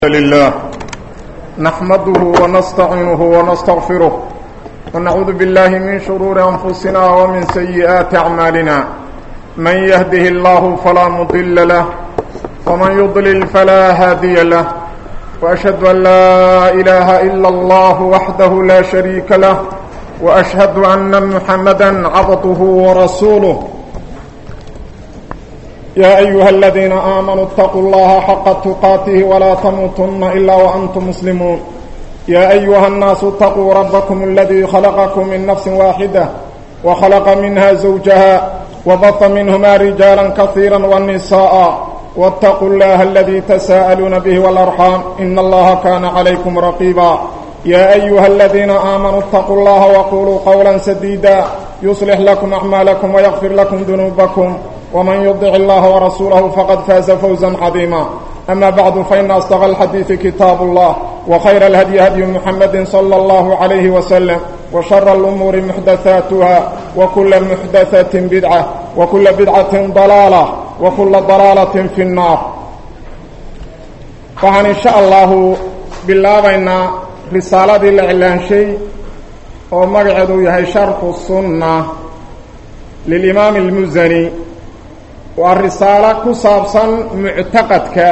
لله نحمده ونستعينه ونستغفره ونعوذ بالله من شرور أنفسنا ومن سيئات أعمالنا من يهده الله فلا مضل له ومن يضلل فلا هادي له وأشهد أن لا إله إلا الله وحده لا شريك له وأشهد أن محمدا عبده ورسوله يا أيها الذين آمنوا اتقوا الله حق تقاته ولا تموتن إلا وأنتم مسلمون يا أيها الناس اتقوا ربكم الذي خلقكم من نفس واحدة وخلق منها زوجها وبط منهما رجالا كثيرا والنساء واتقوا الله الذي تساءلون به والأرحام إن الله كان عليكم رقيبا يا أيها الذين آمنوا اتقوا الله وقولوا قولا سديدا يصلح لكم أعمالكم ويغفر لكم ذنوبكم ومن يطع الله ورسوله فقد فاز فوزا عظيما أما بعد فإن أصدق الحديث كتاب الله وخير الهدي هدي محمد صلى الله عليه وسلم وشر الأمور محدثاتها وكل محدثة بدعة وكل بدعة ضلالة وكل ضلالة في النار فعن إن شاء الله بالله بين رسالة الإعلان شيء ومقعد يهي شرح السنة للإمام المزني waa risaalo ku saabsan muctaqadka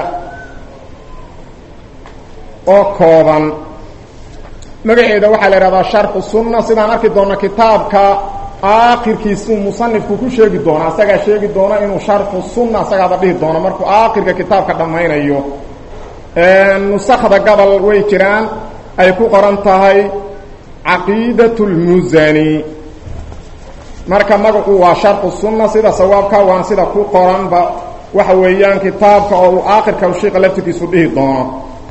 oo kooban magaceeda waxaa la idhahdaa sharxu sunna sidaan arki doona kitaabka aakhirkiisuu musanifku ku sheegi doona asagaa sheegi doona inuu sharxu sunna asagaada dhihi doono markuu aakhirka kitaabka dhammaynayo nusakda gobol way jiraan ay ku qoran tahay caqiidat lmusani marka magacu waa sharxu sunna sida sawaabka waan sida ku qoranba waxa weeyaan kitaabka oo uu aakhirka shiiqa laftirkiisu dhihi doono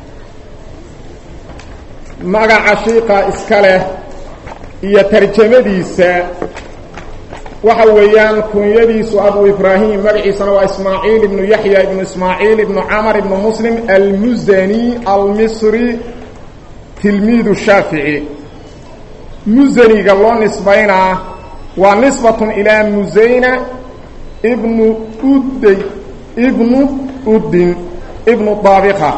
magaca shiiqa iska leh iyo tarjamadiisa waxa weeyaan kunyadiisu abu ibraahim magaciisana waa ismaaciil ibnu yaxya ibnu ismaaciil ibnu camar ibnu muslim almusani almisri tilmiidu shaafici musaniga loo nisbaynaa waa nisbatun ilaa musayna ibnu udday ibnu uddin ibnu daabiqa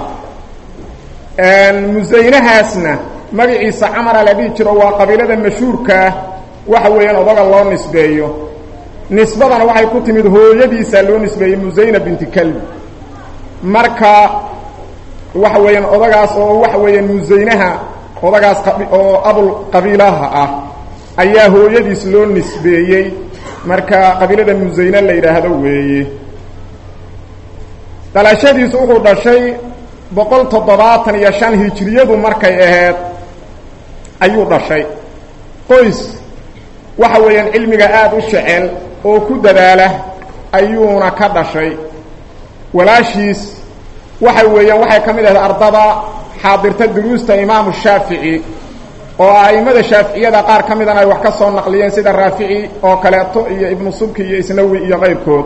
musaynahaasna magaciisa camara la dhihi jiro waa qabiilada mashhuurkaa waxa weeyaan odaga loo nisbeeyo nisbadana waxay ku timid hooyadiisaa loo nisbeeyey musayna binti kalbi marka waxa weeyaan odagaas oo waxa weeyaan musaynaha odagaas oo abul qabiilaha ah ayaa hooyadiis loo nisbeeyey marka qabiilada musayne la yidhaahdo weeye dhalashadiisu wuxuu dhashay boqol toddobaatan iyo shan hijiriyadu markay ahayd ayuu dhashay qoys waxa weeyaan cilmiga aada u jecel oo ku dadaala ayuuna ka dhashay walaashiis waxa weeyaan waxay ka mid ahayd ardada xaadirta duruusta imaamu shaafici oo a'immada shaaficiyada qaar ka midana ay wax ka soo naqliyeen sida raafici oo kaleeto iyo ibnu subki iyo isnawi iyo qayrkood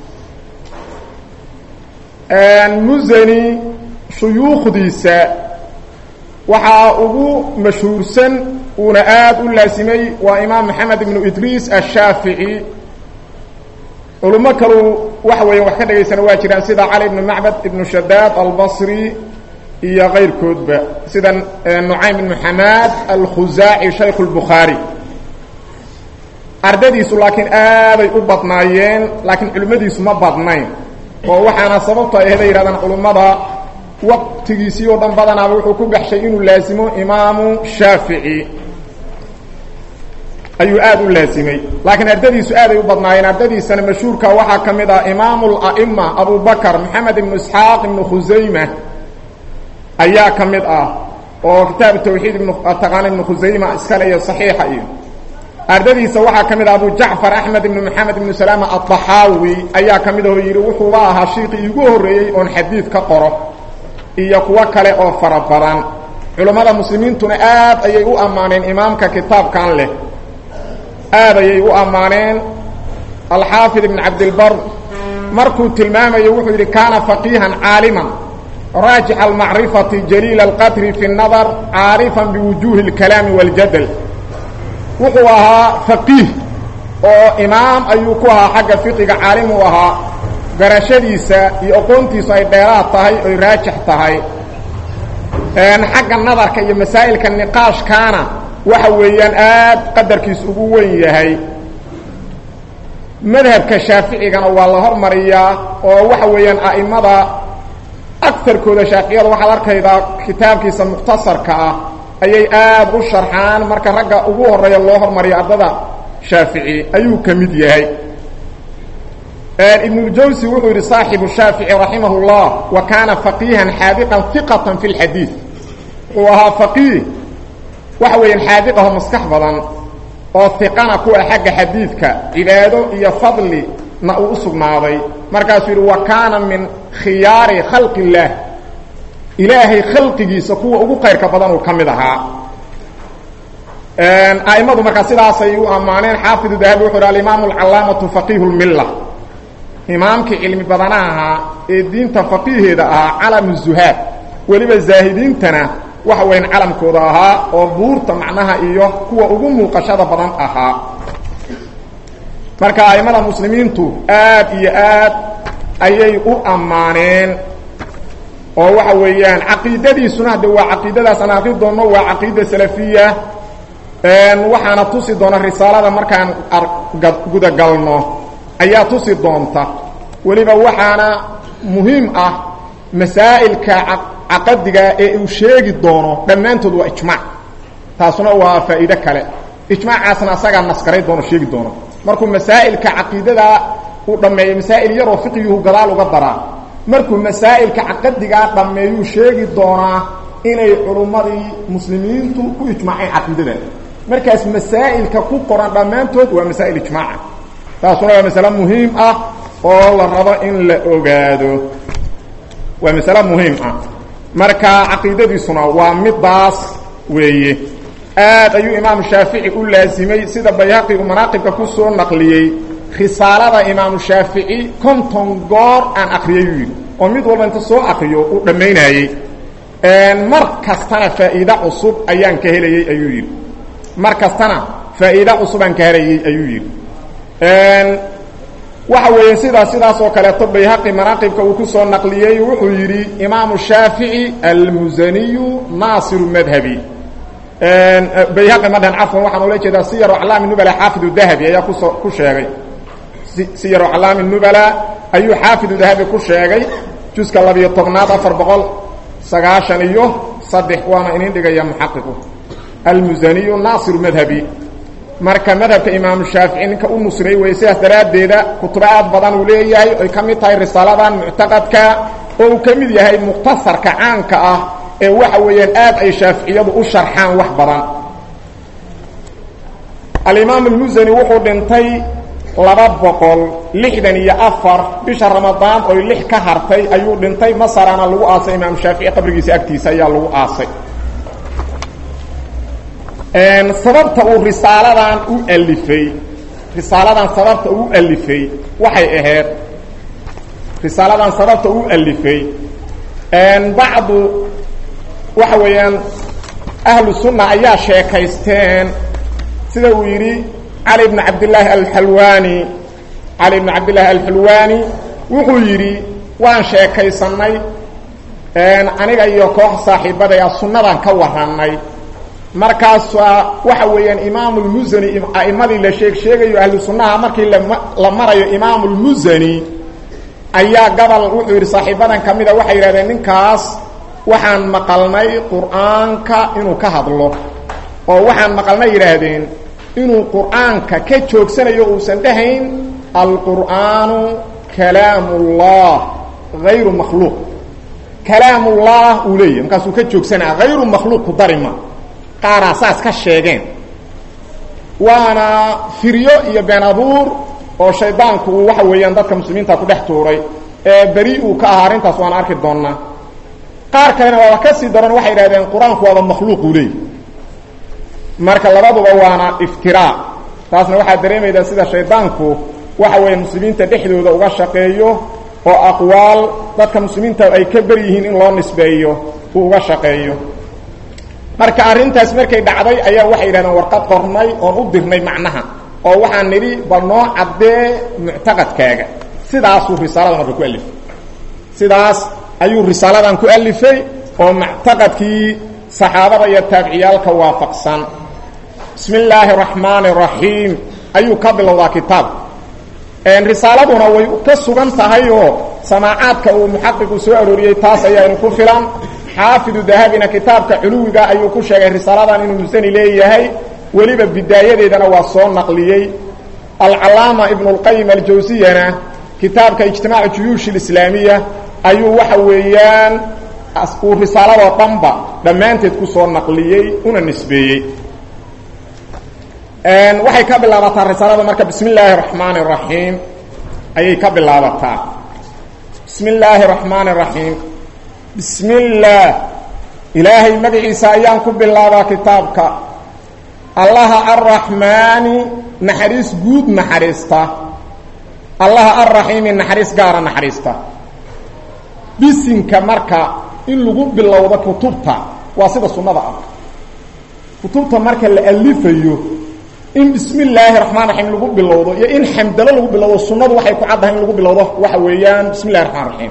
musani shuyuukhdiisa waxaa ugu mashhuursan uuna aada u laasimay waa imaam maxamed ibnu idriis ashaafici culummo kalu waxa weeya wax ka dhagaysana waa jiraan sida cali ibnu macbad ibnu shadaad albasri iyo kayrkoodba sida nucaym ibnu xamaad alkhusaaci shaykhu lbukhaari ardadiisu laakiin aaday u badnaayeen laakiin culimmadiisu ma badnayn oo waxaana sababto ay ahday yidhahdaan culummada waqtigiisii oo dhan badanaaba wuxuu ku baxshay inuu laasimo imaamu shaafici ayuu aada u laasimay laakiin ardadiisu aaday u badnaayeen ardadiisana mashhuurka waxaa ka mid ah imaamu la'ima abu bakr maxamed ibnu isxaaq ibnu khusayma ayaa ka mid ah oo kitaabu tawxiid ibnu taqaana ibnu khusayma iskale iyo saxiixa iyo ardadiisa waxaa ka mid ah abu jacfar axmed ibnu maxamed ibnu salaama addaxaawi ayaa ka mid ahoo yidhi wuxuuba ahaa shiiqii iigu horreeyey oon xadiid ka qoro iyo kuwo kale oo fara badan culammada muslimiintuna aad ayay u ammaaneen imaamka kitaabkan leh aad ayay u ammaaneen alxaafid ibn cabdilbar markuu tilmaamayo wuxuu yidhi kaana faqiihan caaliman raajic almacrifati jaliil alqadri fi اnadar caarifan biwujuuhi اlkalaami waاljadal wuxuu ahaa faqiih oo imaam ayuu ku ahaa xagga fiqiga caalim uu ahaa garashadiisa iyo aqoontiisu ay dheeraad tahay oy raajix tahay xagga nadarka iyo masaa'ilka niqaashkaana waxa weeyaan aad qadarkiis ugu weyn yahay madhabka shaaficigana waa la hormariyaa oo waxa weeyaan a'imada agarkooda shaaficiyada waxaad arkaydaa kitaabkiisa mukhtasarka ah ayay aad u sharxaan marka ragga ugu horeeya loo hormariyo ardada shaafici ayuu ka mid yahay ibnuljawsi wuxuu yidhi saaxibu shaafici raximah اllah wa kaana faqiihan xaadiqan iqatan fi lxadiid wuxuu ahaa faqiih waxa weeyaan xaadiqaho maskax badan oo iqana kuwa xagga xadiidka cibaado iyo fadli na uu u sugnaaday markaasuu yidhi wa kaana min khiyaari khalqi اllaah ilaahay khalqigiisa kuwa ugu qayrka badan uu ka mid ahaa a'immadu markaa sidaasay u ammaaneen xaafidu dahabi wuxu uhi alimaamu alcalaamatu faqiihu lmilla imaamkii cilmi badanaha ahaa ee diinta faqiiheeda ahaa calamu zuhaad weliba zaahidiintana waxa weyan calamkooda ahaa oo buurta macnaha iyo kuwa ugu muuqashada badan ahaa marka a'immada muslimiintu aad iyo aad ayay u ammaaneen oo waxa weeyaan caqiidadiisuna hadde waa caqiidadaas aan akri doonno waa caqiida salafiya waxaana tusi doona risaalada markaan gudagalno ayaa tusi doonta weliba waxaana muhiim ah masaa'ilka caqadiga ee uu sheegi doono dhammaantood waa ijmaac taasuna waa faa'iide kale ijmaacaasna asagaa naskaray doono sheegi doono markuu masaa'ilka caqiidada uu dhammeeyo masaa'il yaroo fiqiyuhu gadaal uga daraa markuu masaa'ilka caqadigaa dhammeeyuu sheegi doonaa inay culummadii muslimiintu ku ijmaaceen caqiidada markaas masaa'ilka ku qoran dhammaantood waa masaa'il ijmaaca taasuna waa masale muhiim ah oo la rabo in la ogaado waa masale muhiim ah marka caqiidadiisuna waa midaas weeye aad ayuu imaamu shaafici u laasimay sida bayhaqi uu manaaqibka ku soo naqliyey risaalada imaamu shaafici konton goor aan akriyay yuu yidhi oo mid walba inta soo akriyo uu dhammaynayey mar kastana faa'iide cusub ayaan ka helayey ayuu yidhi mar kastana faa'iide cusub aan ka helayey ayuu yidhi waxa weeye sidaa sidaas oo kaleeto bayhaqi manaaqibka uu ku soo naqliyey wuxuu yidhi imaamu shaafici almusaniyu naasiru madhabi bayhaqi madhan cafwan waxaan ula jeedaa siyaru aclaami nubala xaafidu dahabi ayaa kusoo ku sheegay siyaru aclaami nubala ayuu xaafidu dahabi ku sheegay juska labiyo tobnaad afar boqol sagaashan iyo saddex waana inin dhigaya muxaqiqu almusaniyu naasiru madhabi marka madhabka imaamu shaafici ninka u nusray weeye sidaas daraaddeeda kutubo aad badan uu leeyahay ay ka mid tahay risaaladan muctaqadka oo uu ka mid yahay mukhtasarka caanka ah ee waxa weeyaan aad ay shaaficiyadu u sharxaan wax badan alimaam almusani wuxuu dhintay laba boqol lixdan iyo afar bisha ramadaan oy lix ka hartay ayuu dhintay masarana lagu aasay imaamu shaafici qabrigiisa agtiisa ayaa lagu aasay sababta uu risaaladan u alifay risaaladan sababta uu alifay waxay ahayd risaaladan sababta uu alifay bacdu waxa weeyaan ahlu sunna ayaa sheekaysteen sida uu yidhi cali bn cabdillaahi alxalwaani cali bn cabdillaahi alxalwaani wuxuu yidhi waan sheekaysannay aniga iyo koox saaxiibadaya sunnadan ka warrannay markaasaa waxa weeyaan imaamu lmusani a'immadii la sheeg sheegayo ahlu sunnaha markii la marayo imaamu lmusani ayaa gabal wuxuu yidhi saaxiibadan ka mida waxay yidhahdeen ninkaas waxaan maqalnay qur'aanka inuu ka hadlo oo waxaan maqalnay yidhaahdeen inuu qur'aanka ka joogsanayo uusan dhahayn alqur'aanu kalaamullah hayru makhluuq kalaamullah uu leeyahy markaasuu ka joogsanaya hayru makhluuq ku darima qaaraa saas ka sheegeen waana firyo iyo been abuur oo shaydaanku uu waxa weeyaan dadka muslimiinta ku dhex tuuray ee beri uu ka ahaa arrintaas waana arki doonnaa qaar kalena waaba ka sii daran waxay idhahdeen qur-aanku waaba makhluuquu leeyahy marka labaduba waana iftiraa taasna waxaad dareemaydaa sida shaydaanku waxa weeye muslimiinta dhexdooda uga shaqeeyo oo aqwaal dadka muslimiinta ay ka ber yihiin in loo nisbeeyo uu uga shaqeeyo marka arrintaas markay dhacday ayaa waxay yidhahdeen warqad qornay oon u dirnay macnaha oo waxaan nidhi bal noo caddee muctaqadkaaga sidaasuu risaalada marka ku alifay sidaas ayuu risaaladan ku alifay oo muctaqadkii saxaabada iyo taabiciyaalka waafaqsan bismi illaahi araxmaani araxiim ayuu ka bilowdaa kitaabka risaaladuna way ka sugan tahay oo samaacaadka uu muxaqiqu soo arooriyey taas ayaanu ku filan xaafidu dahabina kitaabka culuwiga ayuu ku sheegay risaaladan inuu musani leeyahay weliba bidaayadeedana waa soo naqliyey alcalaama ibnu اlqayim aljawsiyana kitaabka ijtimaacu juyuush اlislaamiya ayuu waxa weeyaan uu risaaladoo dhanba dhammaanteed ku soo naqliyey una nisbeeyey waxay ka bilaabataa risaalada marka bismi illaahi raxmaani raxiim ayay ka bilaabataa bismi illaahi raxmaani raxiim bismi illaah ilaahay magaciisa ayaan ku bilaabaa kitaabka allaha arraxmaani naxariis guud naxariista allaha arraxiimi naxariis gaara naxariista bisinka marka in lagu bilowdo kutubta waa sida sunnada ah kutubta marka la alifayo in bismi illaahi raxmaan raxiim lagu bilowdo iyo in xamdalo lagu bilowdo sunnadu waxay ku caddahay in lagu bilowdo waxa weeyaan bismi illahi raxmaan raxiim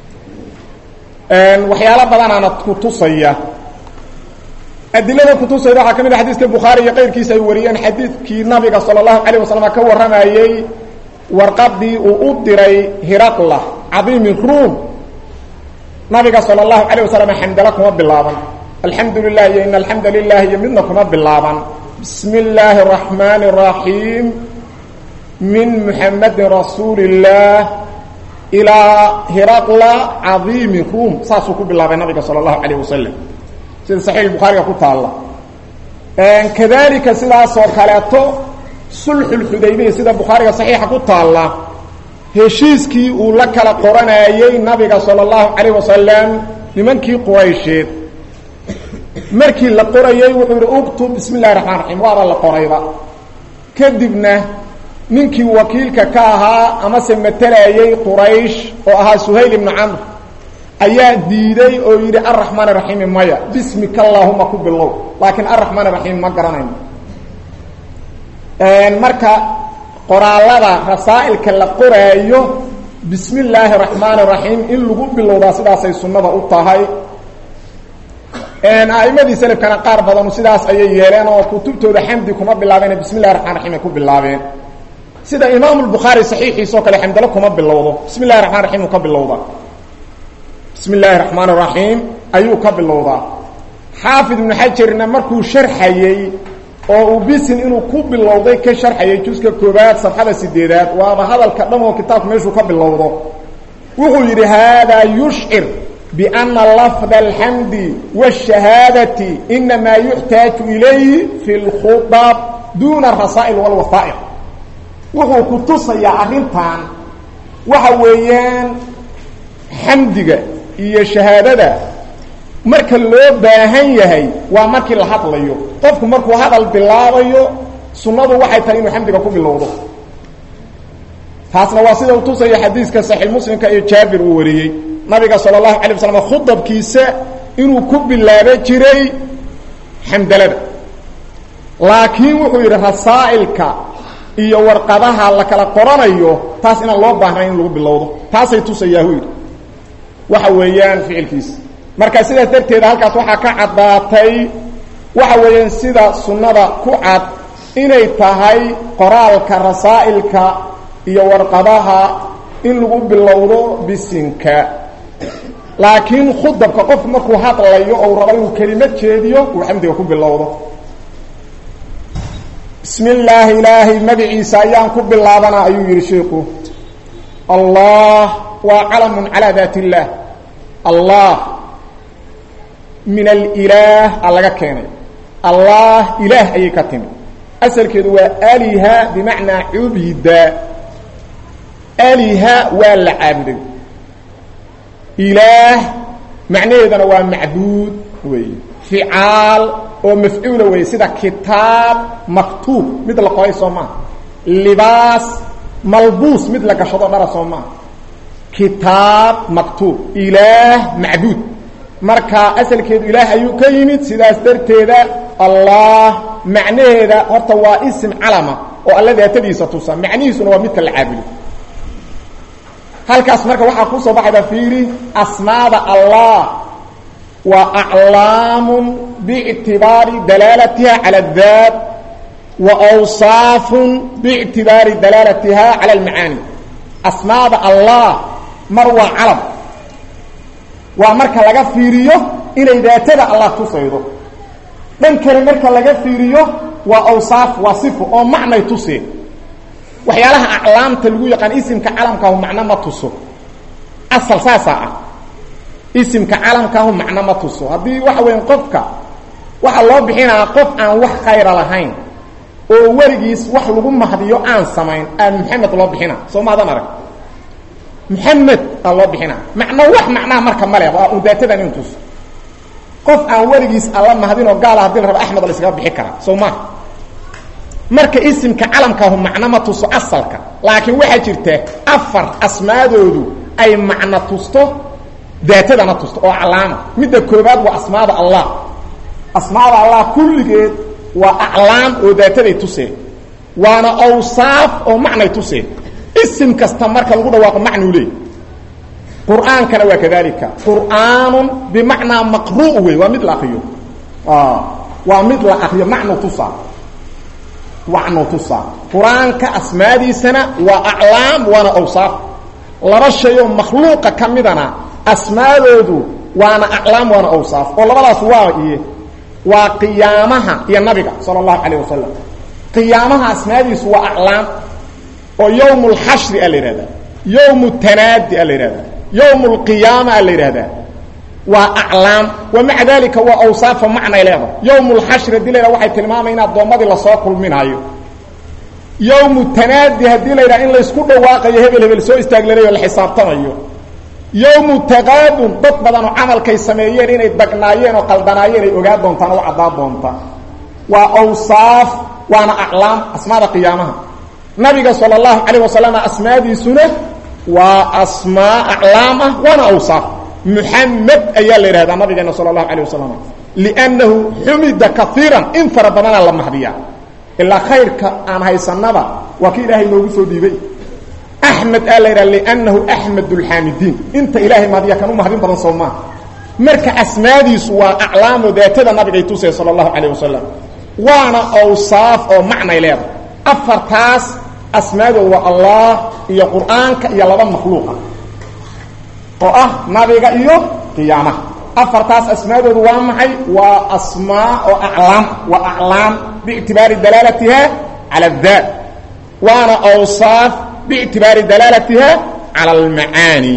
waxyaalo badanaana kutusaya adilada kutusayda waxaa ka mid a xadiiska bukhaari iyo qayrkiisa ay wariyeen xadiidkii nabiga sala allahu calayh wasalam ka warramayey warqadii uu u diray hiraqla cadiimi ruum nabiga sala allahu calayh wasalam xamdalo kuma bilaaban alxamdu lilah iyo in alxamda lilah iyo midna kuma bilaaban bismi illaahi araxmaani araxiim min muxamedin rasuuli illaah ilaa hiraqla cadiimi ruum saasuu ku bilaabay nabiga sala allahu calayh wasalam sida saxiix bukhaariga ku taalla kadalika sidaasoo kaleeto sulxulxudaybiya sida bukhaariga saxiixa ku taalla heshiiskii uu la kala qoranayey nabiga sala allahu calayh wasalam nimankii quraysheed markii la qorayey wuxuu yidhi uktub bismi illahi raxmaan raxiim waaba la qorayba kadibna ninkii wakiilka ka ahaa amase matelayey quraysh oo ahaa suhayl ibnu camr ayaa diiday oo yidhi arraxmaan raxiimi maya bismika allaahuma ku bilow laakiin arraxmaan raxiim ma garanayno marka qoraalada rasaa'ilka la qoraayo bismi illaahi raxmaani raxiim in lagu bilowdaa sidaasay sunnada u tahay a'immadii selafkana qaar badanu sidaas ayay yeeleen oo kutubtooda xamdi kuma bilaabeen bismi illahi raxmaan raxiim ay ku bilaabeen sida imaamu lbukhaari saxiixiisoo kale xamdalo kuma bilowdo bismi illahi raxmaan raxiim uu ka bilowdaa bismi illaahi raxmaan raxiim ayuu ka bilowdaa xaafid ibnu xajarna markuu sharxayey oo uu bisin inuu ku bilowday ka sharxayay juska koobaad safxada sideedaad waaba hadalka dhan oo kitaabku meeshuu ka bilowdo wuxuu yidhi haadaa yushcir biana lafda alxamdi waashahaadati inamaa yuxtaaju ilayhi fi lkhudab duuna arasaa'il walwasaa'iq wuxuu ku tusayaa arrintan waxa weeyaan xamdiga iyo shahaadada marka loo baahan yahay waa markii la hadlayo qofku markuu hadal bilaabayo sunnadu waxay tahay inuu xamdiga ku bilowdo taasna waa sida uu tusaya xadiiska saxiix muslimka iyo jaabir uu wariyey nabiga sala allahu alay waslam khudabkiisa inuu ku bilaabo jiray xamdalada laakiin wuxuu yidhi rasaa'ilka iyo warqadaha la kala qoranayo taas inaan loo baahnayn in lagu bilowdo taasay tusayaahu yidhi waxa weeyaan ficilkiisa marka sidaas darteeda halkaas waxaa ka caddaatay waxa weeyaan sida sunnada ku cad inay tahay qoraalka rasaa'ilka iyo warqadaha in lagu bilowdo bisinka laakiin khudabka qofku markuu hadlayo ou rabo inuu kelimad jeediyo uu xamdiga ku bilowdo bismi illaahi ilaahay magaciisa ayaan ku bilaabanaa ayuu yidhi sheikhu allah waa calamun calaa daat illaah allah min alilaah a laga keenay allah ilaah ayay ka timi asalkeedu waa aliha bimacnaa cubida aliha waa la caabuday ilaah macnaheedana waa macbuud weeye ficaal oo mafcuula weeye sida kitaab maktuub mid la qoray soo maaha libaas malbuus mid la gashado dhara soo maaha kitaab maktuub ilaah macbuud marka asalkeedu ilaah ayuu ka yimid sidaas darteeda allah macnaheeda horta waa isim calama oo alla daatadiisa tusa macnihiisuna waa midka la caabudo halkaas marka waxaa kusoo baxayba fiiri asmaada allah waa aclaamun biictibaari dalaalatiha cala adaat wa awsaafun biictibaari dalaalatiha cala almacaani asmaada allah mar waa calam waa marka laga fiiriyo inay daatada allah tusaydo dhan kale marka laga fiiriyo waa awsaaf waa sifo oo macnay tuseen waxyaalaha aclaamta lagu yaqaan isimka calamkaahu macno ma tuso asal saasaa ah isimka calamkaahu macno ma tuso haddii waxa weya qofka waxaa loo bixinaa qof aan wax khayra lahayn oo weligiis wax lagu mahdiyo aan samayn aa maxamed loo bixina soo maadan arag maxamed aa loo bixina macno wax macnaha marka male waa un daatadan in tuso qof aan weligiis alla mahdinoo gaala hadii la rabo axmed la iskaga bixi karaa soo maha marka isimka calamkaahu macno ma tuso asalka laakiin waxaa jirta afar asmaadoodu ay macno tusto daatadana tusto oo aclaama midda koobaad waa asmaada allah asmaada allah kulligeed waa aclaam oo daataday tuseen waana awsaaf oo macnay tuseen isim kasta marka lagu dhawaaqo macnuu leey qur'aankana waa kadalika qur'aanun bimacnaa maqru' wey waa mid la akriyo waa mid la akriyo macnu tusaa macnu tusaa qur-aanka asmaadiisana waa aclaam waana awsaaf laba shay oo makhluuqa ka midana asmaadoodu waana aclaam waana awsaaf oo labadaas waa iye waa qiyaamaha iyo nabiga sala allahu calayh wasalam qiyaamaha asmaadiisu waa aclaam oo yowm lxashri a la yidhahdaa yowm tanaadi a la yidhahdaa yowm lqiyaama a la yidhahdaa waa aclaam wa maca dalika waa awsaafa macnay leedahay yowm lxashri hadii la yhah waxay tilmaamaya in addoommadii lasoo kulminaayo yowmu tanaadi haddii la yidhaha in laysku dhawaaqayo hebel hebel soo istaaglanayo la xisaabtamayo yowmu taqaabun dad badan oo camalkay sameeyeen inay dagnaayeen oo qaldanaayeen ay ogaa doontaan oo caddaa doonta waa awsaaf waana aclaam asmaada qiyaamaha nabiga sala allahu calayh wasalam asmaadiisuna waa asmaa aclaam ah waana awsaaf muxamed ayaa la yidhahdaa nabigeena sala allahu calayh wasalam liannahu xumida kaiiran in fara badanaa la mahdiyaa ilaa khayrka aan haysanaba waa ki ilaahay noogu soo dhiibay axmed aa la yidhaha liannahu axmed lxaamidiin inta ilaahay mahdiya kan u mahdin badan soo maaha marka asmaadiisu waa aclaamo daatada nabigay tusay sala allahu calayh wasalam waana awsaaf oo macnay leedahay afartaas asmaadooda waa allah iyo qur'aanka iyo laba makhluuqa oo ah nabiga iyo qiyaamaha afartaas asmaadoodu waa maxay waa asmaa oo aclaam waa aclaam biictibaari dalaalatiha cala addaat waana awsaaf biictibaari dalaalatiha cala almacaani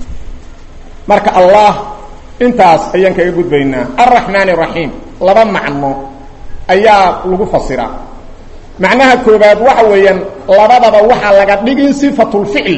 marka allah intaas ayaan kaga gudbaynaa alraxmaan araxiim laba macno ayaa lagu fasiraa macnaha koobaad waxa weeyaan labadaba waxaa laga dhigin sifatulficl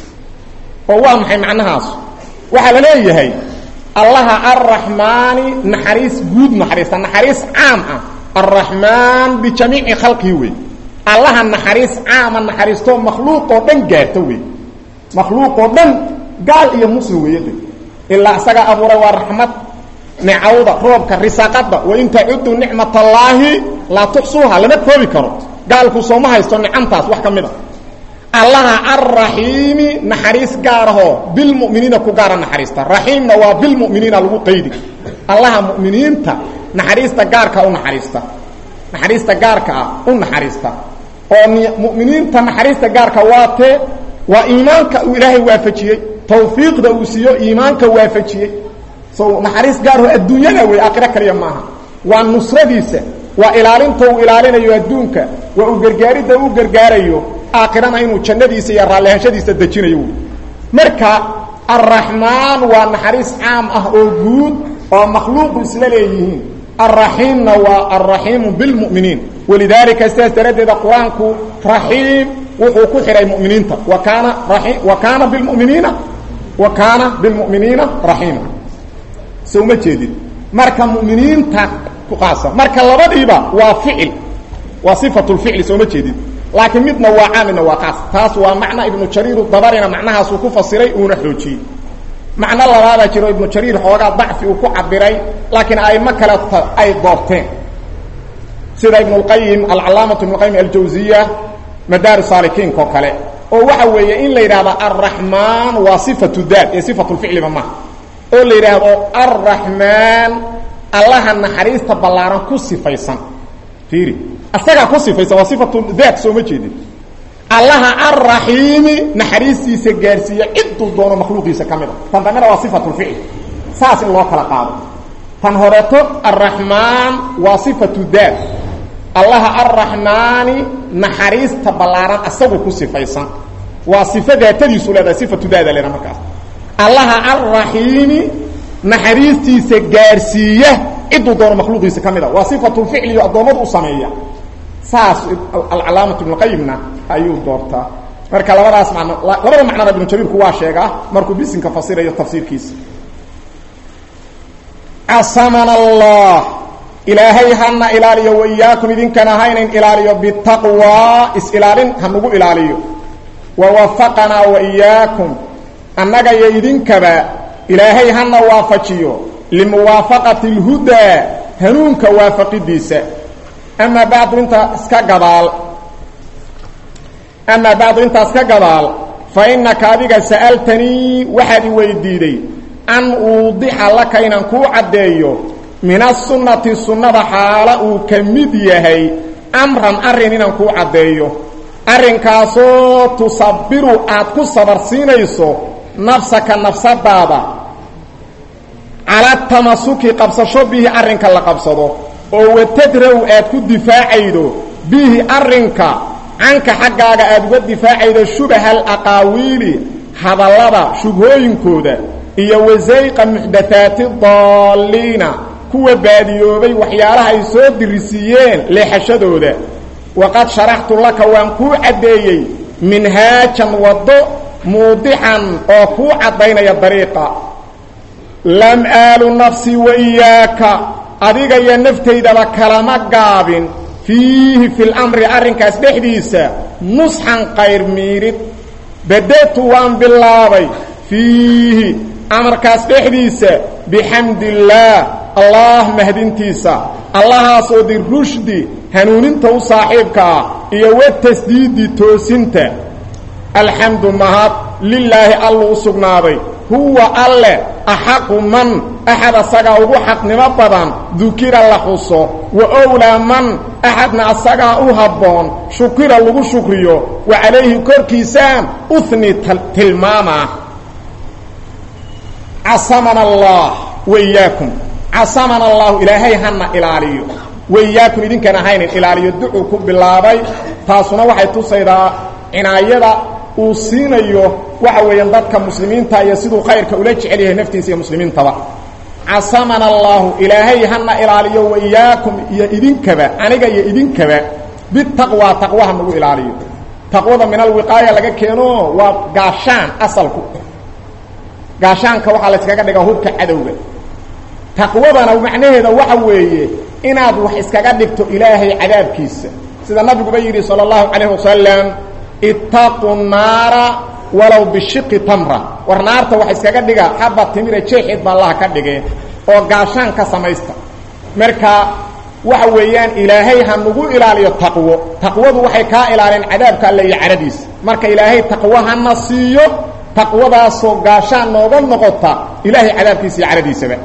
oo waa maxay macnahaas waxaa la leeyahay allaha arraxmaani naxariis guud naxariista naxariis caam ah alraxmaan bijamiici khalqihi wey allaha naxariis caama naxariistoo makhluuqoo dhan gaarta wey makhluuqoo dhan gaal iyo muslim weeyade ilaa isagaa abuuray waa raxmad nicawda roobka risaaqada wain tacudu nicmat allaahi laa tuxsuuha lama koobi karo gaalku sooma haysto nicantaas wax ka mid a allaha alraxiimi naxariis gaarahoo bilmuminiina ku gaara naxariista raxiimna waa bilmuminiina lagu qaydi allaha muminiinta naxariista gaarkaa u naxariista naxariista gaarka ah u naxariista oo muminiinta naxariista gaarka waatee waa iimaanka uu ilaahay waafajiyey tawfiiqda uu siiyo iimaanka waafajiyey so naxariis gaarho adduunyada wey aakhiro kaliya maaha waa nusradiisa waa ilaalinta uu ilaalinayo adduunka waa uu gargaaridda uu gargaarayo aakhirana inuu jannadiisa iyo raallihashadiisa dejinayo wy marka alraxmaan waa naxariis caam ah oo guud oo makhluuqu isla leeyihiin alraxiimna waa alraxiimu bilmu'miniin walidaalika sidaas daraaddeeda qur-aanku raxiim wuxuu ku xidhay muminiinta wa kaana rai wa kaana bilmuminiina wa kaana bilmu'miniina raxiima so uma jeedid marka muminiinta kuqaasa marka labadiiba waa ficil waa sifatulficli sooma jeedid laakiin midna waa caam midna waa qaas taas waa macna ibnu jariir dabarina macnahaasuu ku fasiray uuna xoojiyey macno labaadaa jiro ibnu jariir xoogaa dacfi uu ku cabiray laakiin aimo kale ay doorteen sida ibn اlqayim alcalaamatu ibn qayim aljawziya madaari saalikiinka oo kale oo waxa weeye in la yidhahda alraxmaan waa sifatu daat ee sifatulficliba maha oo la yidhaahdo arraxmaan allaha naxariista ballaaran ku sifaysan fiiri asagaa ku sifaysan waa sifatu daat soo ma jeedin allaha arraxiimi naxariistiisa gaarsiiya ciduu doono makhluuqiisa ka mid a tan dambena waa sifatulficl saas in loo kala qaado tan horeeto arraxmaan waa sifatu daat allaha arraxmaani naxariista ballaaran asagu ku sifaysan waa sifo daatadiisu leedahay sifatu daada leeda markaas allaha arraxiimi naxariistiisa gaarsiiya ciduu doono makhluuqiisa ka mid a waa sifatulficli iyo addoommadu u sameeya saas alcalaamatu ibnuqayimna ayuu doortaa marka labadaas macno labada macnona ibnu jariirku waa sheegaa markuu bisinka fasirayo tafsiirkiisa casamana allah ilaahay hana ilaaliyo waiyaakum idinkana haynayn ilaaliyo bitaqwa is-ilaalin hanugu ilaaliyo wawafaqanaa waiyaakum annaga iyo idinkaba ilaahay hana waafajiyo limuwaafaqati اlhudaa hanuunka waafaqidiisa amaa bacdu intaa iska gadaal amaa bacdu intaas ka gadaal fa innaka adiga sa'altanii waxaad i weydiiday an uudixa laka inaan kuu caddeeyo min asunnati sunnada xaala uu ka mid yahay amran arrin inaan kuu caddeeyo arrinkaasoo tusabiru aad ku sabarsiinayso nafsaka nafsadaada cala tamasuki qabsasho bihi arrinka la qabsado oo watadraw aad ku difaacaydo bihi arrinka canka xaggaaga aad uga difaacaydo shubaha alaqaawiili hadallada shubhooyinkooda iyo wasayqa muxdathaati daalliina kuwa baadiyoobay waxyaalaha ay soo dirisiiyeen leexashadooda waqad sharaxtu laka waan kuu caddeeyey minhaajan waddo muudixan oo kuu caddaynaya dariiqa lam aalu nafsii wa iyaaka adiga iyo naftaydaba kalama gaabin fiihi fi lamri arrinkaas dhexdiisa nusxan qayr miidhid badatu waan bilaabay fiihi amarkaas dhexdiisa bixamdi illaah allah mahdintiisa allahaasoo di rushdi hanuuninta u saaxiibka ah iyo wa tasdiidi toosinta alxamdu mahad lilaahi allu u sugnaaday huwa alle axaqu man axad asagaa ugu xaqnimo badan dukira la xuso wa owlaa man axadna asagaa u habboon shukira lagu shukriyo wa calayhi korkiisaan uhni tilmaama casamana allah waiyaakum casamana allahu ilaahay hana ilaaliyo waiyaakum idinkana haynin ilaaliyo ducuu ku bilaabay taasuna waxay tusaydaa cinaayada uu siinayo waxa weeyaan dadka muslimiinta iyo siduu khayrka ula jecel yahay naftiisa iyo muslimiintaba casamana allahu ilaahay hana ilaaliyo waiyaakum iyo idinkaba aniga iyo idinkaba bitaqwa taqwaha nagu ilaaliyo taqwada min alwiqaaya laga keeno waa gaashaan asalku gaashaanka waxaa la yskaga dhigaa hubka cadowga taqwadana macnaheeda waxa weeye inaad wax iskaga dhigto ilaahay cadaabkiisa sida nabiguba yidhi salى اllahu calayh wasalam ittaquu naara walow bishiqi tamra war naarta wax iskaga dhiga xaba timira jeexeed baa allaha ka dhigeen oo gaashaan ka samaysta marka waxa weeyaan ilaahay ha nagu ilaaliyo taqwo taqwadu waxay kaa ilaaliyeen cadaabka alle iyo cadhadiisa marka ilaahay taqwo hana siiyo taqwadaasoo gaashaan nooga noqota ilaahay cadaabkiisa iyo cadhadiisaba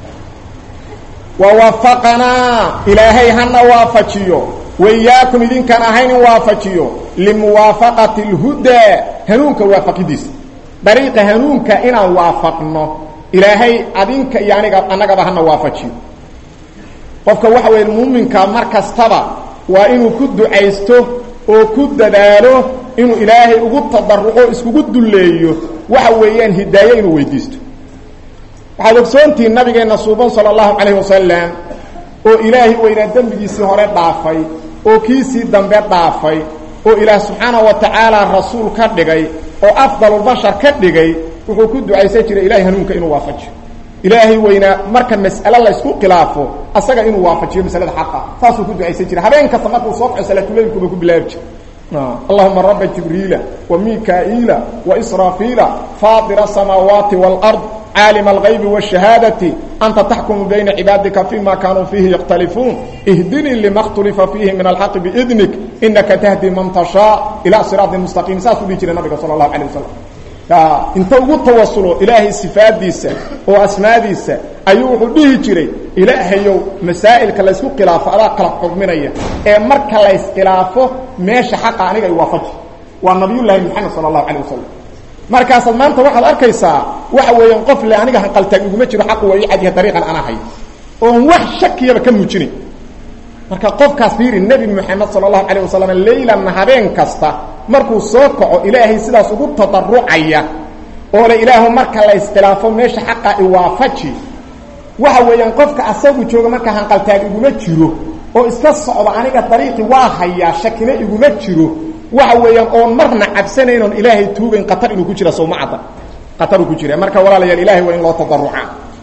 wawafaqanaa ilaahay hana waafajiyo waiyaakum idinkaan ahayn in waafajiyo limuwaafaqati اlhudaa hanuunka waafaqidiisa dariiqa hanuunka inaan waafaqno ilaahay adinka iyo aniga annagaba hana waafajiyo qofka waxa weeye muuminka mar kastaba waa inuu ku ducaysto oo ku dadaalo inuu ilaahay ugu tadaruco iskugu dulleeyo waxa weeyaan hidaayo inuu weydiisto waxaad ogsoontihiin nabigeenna suuban sala allahu calayh wasalam oo ilaahay weynaa dembigiisii hore dhaafay oo kiisii dambe dhaafay oo ilaah subxaanahu wa tacaala rasuul ka dhigay oo afdalulbashar ka dhigay wuxuu ku ducaysan jiray ilahay hanuunka inuu waafajiyo ilaahay weynaa marka mas'ale la ysku khilaafo asaga inuu waafajiyo masalada xaqa saasuu ku ducaysan jiray habeen kasta markuu soo kaco salaatuleylkuba ku bilaabi jiray اللهمa رب جiبريiل وميكائيiل وإسرافيiل فاطر السماaواaت والأرض عاaلم الغyب والشهاaدة أنت تحكم بين عباaدكa فيma كانوا فيه يختلفون اهدني لما اkتلفa فيه من الحق بإذنك إنكa تهدي من تشhاء إلى صراaط مستقيم saasuu dhihi jiray نaبga sلى الله عليه وسلم inta ugu tawasulo ilaahay sifaadiisa oo asmaadiisa ayuu wuxuu dhihi jiray ilaahayow masaa'ilka laysku khilaafo adaa kala xugminaya ee marka layskhilaafo meesha xaqa aniga ay waafaji waa nabiyullaahi moxamed sala allahu calayh wasalam markaasaad maanta waxaad arkaysaa waxa weeyaan qof le aniga hanqaltaag iguma jiro xaqu waa ii cadyahay dariiqan ana hay oon wax shakiyaba ka muujinayn marka qofkaas fiiri nebi moxamed sala allahu calayh wasalam leylanna habeen kasta markuu soo kaco ilaahay sidaas ugu tadarucaya oo le ilaahu marka la iskhilaafo meesha xaqa iwaafaji waxa weeyaan qofka asagu jooga marka hanqaltaag iguma jiro oo iska socda aniga dariiqi waa hayaa shakina iguma jiro waxa weeyaan oon marna cabsanayn oon ilaahay tuugayn qatar inuu ku jira sowma cadda qataruu ku jira marka walaalayaal ilahay waa in loo tadaruca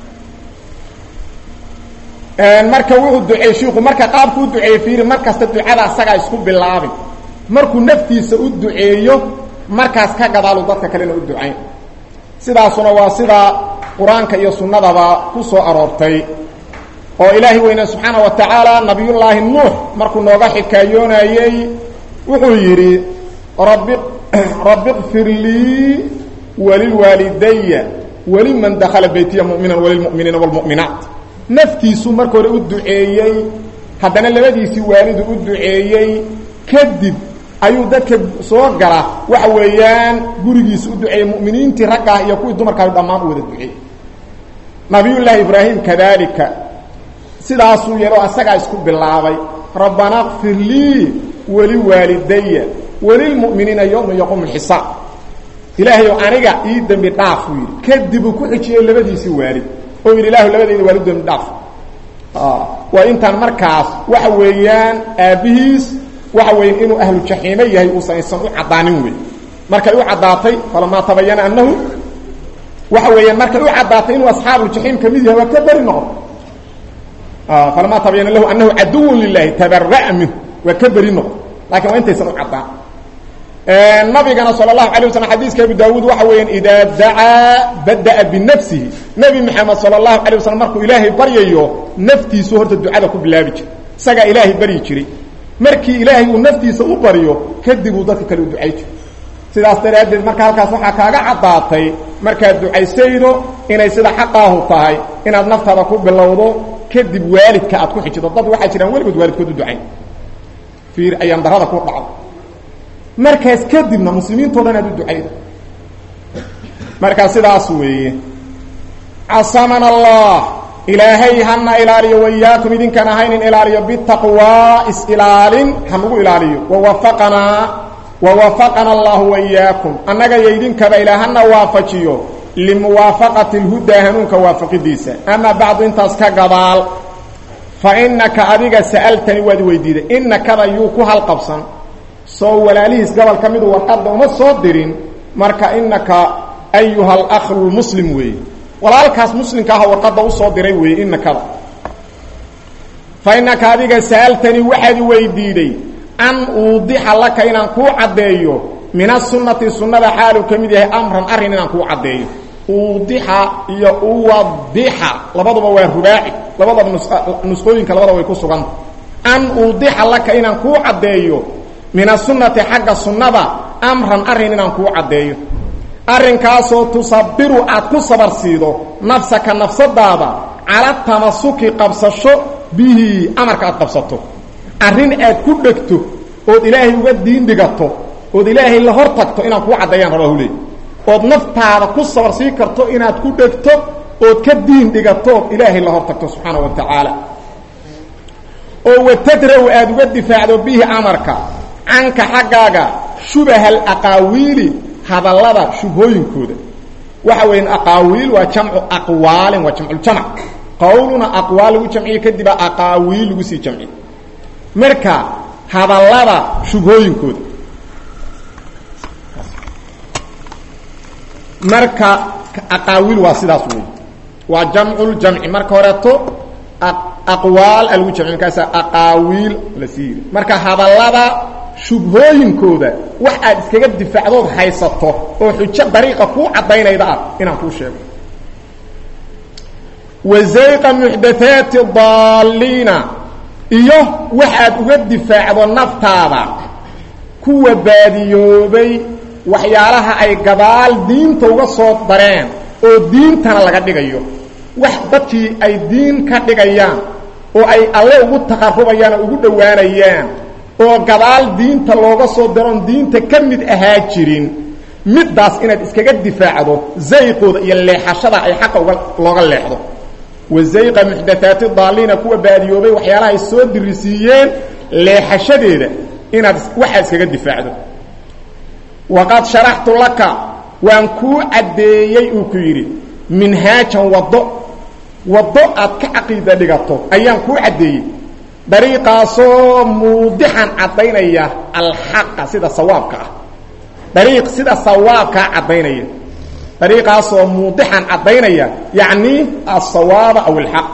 marka wuxuu duceeyey shiiku marka qaabku u duceeyey fiiri mar kasta ducada asagaa isku bilaabin markuu naftiisa u duceeyo markaas ka gadaalu dadka kalena u ducayn sidaasuna waa sida qur-aanka iyo sunnadaba ku soo aroortay oo ilaahay weyne subxaana wa tacaala nabiyullaahi nuux markuu nooga xikaayoonayey wuxuu yidhi rabi rabbi kfir lii walilwaalidaya waliman dakala beytiya mu'minan walilmu'miniina wاlmu'minaat naftiisuu marka hore u duceeyey haddana labadiisii waalidu u duceeyey kadib ayuu dadka soo gala waxa weeyaan gurigiisa u duceeyey mu'miniintii raggaah iyo kuwii dumarkaa dhammaan u wada duceeyey nabiyullaahi ibraahim kadalika sidaasuu yeelo asagaa isku bilaabay rabbana kfir lii waliwaalidaya walilmu'miniina yowma yaquumu lxisaab ilaahayow aniga ii dembi dhaaf buu yidhi kadib uu ku xijiyey labadiisii waalid oo yidhi ilahu labadayda waalid dembi dhaaf waa intaan markaas waxa weeyaan aabbihiis waxa weya inuu ahlu jaxiime yahay uusan aysan u caddaanin wey markay u caddaatay falamaa tabayana annahu waxa weeyaan markay u caddaatay inuu asxaabuuljaxiim ka mid yahay waa ka beri noqon falamaa tabayana lahu annahu caduwun lilahi tabara'a minhu waa ka beri noqon lakin waa intaysan u caddaan nabigana sal اlahu alay waslam xadiiska abu daawuud waxa weeyaan idaa dacaa bada'a binafsihi nebi maxamed sal اlahu alay waslam markuu ilaahay baryayo naftiisu horta ducada ku bilaabi jiray isagaa ilaahay baryi jiray markii ilaahay uu naftiisa u baryo kadib uu dadka kale u ducay jiray sidaas daraaddeed marka halkaas waxaa kaaga caddaatay markaad ducaysaydo inay sida xaqaahu tahay inaad naftaada ku bilowdo kadib waalidka aad ku xijido dad waxaa jiraan weligood waalidkood u ducayn fiir ayaan darada ku dhacdo markaas kadibna muslimiintao dhan aad u ducayda markaa sidaas weeye casamana allah ilaahay hana ilaaliyo wayaakum idinkaan ahaynin ilaaliyo bitaqwaa is-ilaalin hanugu ilaaliyo wawafaqanaa wawafaqana allahu wayaakum annaga iyo idinkaba ilaa hana waafajiyo limuwaafaqati lhudaa hanuunka waafaqidiisa amaa bacdu intaas ka gadaal fa inaka adiga sa'altani waad weydiiday inakada yuu ku halqabsan soo walaalihiis gobol ka midu warqadda uma soo dirin marka inaka ayuha alakhu lmuslim weeye walaalkaas muslimka ah warqadda usoo diray weeye inakada fa inaka adiga sa'altanii waxaad weydiiday an uudixa laka inaan kuu caddeeyo min asunati sunnada xaaluu ka mid yahay amran arrin inaan kuu caddeeyo uudixa iyo uwadixa labaduba waa rubaaci labadaba nusqooyinka labadaba way ku suganta an uudixa laka inaan kuu caddeeyo min asunati xagga sunnada amran arrin inaan kuu caddeeyo arrinkaasoo tusabiru aad ku sabar siido nafsaka nafsadaada cala tamasuki qabsasho bihi amarka aad qabsato arrin aad ku dhegto ood ilaahay uga diin dhigato ood ilaahay la hor tagto inaan kuu caddeeyaan rabaa hule ood naftaada ku sabar sii karto inaad ku dhegto ood ka diin dhigato ood ilaahay la hor tagto subxaana wa tacaala oo watadraw aad uga difaacdo bihi amarka canka xaggaaga shubaha alaqaawiili hadallada shubhooyinkooda waxa weeyaan aqaawiil waa jamcu aqwaalin waa jamculjamc qowluna aqwaal lagu jamciye kadiba aqaawiil lagu sii jamciye marka hadallada shubhooyinkooda marka aqaawiil waa sidaas wey waa jamculjamci marka horeeto aqwaal a lagu jamciy markaasa aqaawiil la sii yiri marka hadallada shubhooyinkooda wax aad iskaga difaacdood haysato oo xujo dariiqa kuu caddaynayda ah inaan kuu sheego wazayqa muxdathaati daaliina iyo waxaad uga difaacdo naftaada kuwa baadiyoobay waxyaalaha ay gadaal diinta uga soo dareen oo diintana laga dhigayo wax dadkii ay diin ka dhigayaan oo ay alle ugu taqarubayaan oo ugu dhowaanayaan oo gadaal diinta looga soo daroon diinta ka mid ahaa jirin middaas inaad iskaga difaacdo zayqooda iyo leexashada ay xaqa uga looga leexdo wa zayqa muxdathaati daaliina kuwa baadiyoobay waxyaalaha ay soo dirisiiyeen leexashadeeda inaad waxaa iskaga difaacdo waqad sharaxtu laka waan kuu caddeeyey uu ku yidhi minhaajan waddo waddo aad ka caqiida dhigato ayaan kuu caddeeyey dariiqaasoo muudixan caddaynaya alxaqa sida sawaabka ah dariiq sida sawaabkaa caddaynaya dariiqaasoo muudixan caddaynaya yacni asawaaba aw alxaq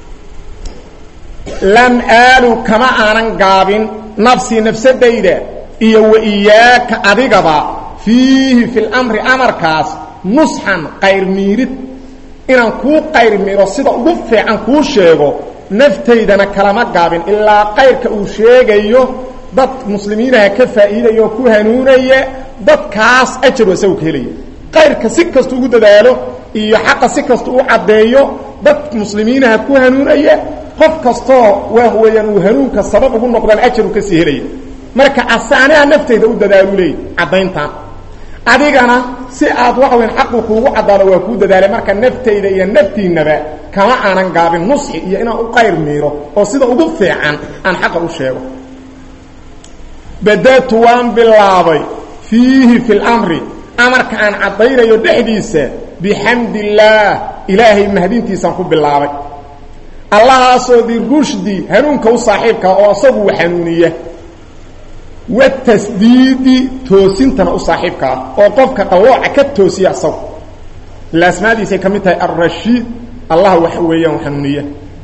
lam aalu kama aanan gaabin nafsii nafsadayda iyo wa iyaaka adigaba fiihi fi lamri amarkaas nusxan qayr miirid inaan kuu qayr miiro sida ugu fiican kuu sheego naftaydana kalama gaabin ilaa qayrka uu sheegayo dad muslimiinaha ka faa'iidaya oo ku hanuunaya dadkaas ajaru isagu ka helaya qayrka si kasta ugu dadaalo iyo xaqa si kasta u caddeeyo dad muslimiinaha ku hanuunaya qof kastoo waa weeyaan uu hanuunka sabab ugu noqdaan ajaru ka sii helaya marka asaanaha naftayda u dadaalu leey caddayntaan adigana si aad waxa weyan xaqu kuugu caddaado waa kuu dadaalay marka naftayda iyo naftiinnaba kama aanan gaabin nusxi iyo inaan u qayr miiro oo sida ugu fiican aan xaqa u sheego badatu waan bilaabay fiihi fi lamri amarka aan caddaynayo dhexdiisa bixamdi illaah ilaahay mahadintiisaan ku bilaabay allahaasoo dirushdi hanuunka u saaxiibkaa oo isagu hanuuniya watasdiidi toosintana u saaxiibka ah oo qofka qallooca ka toosiya isagu ila asmaadiisay ka mid tahay alrashiid allah waxa weeyaan hanuuniya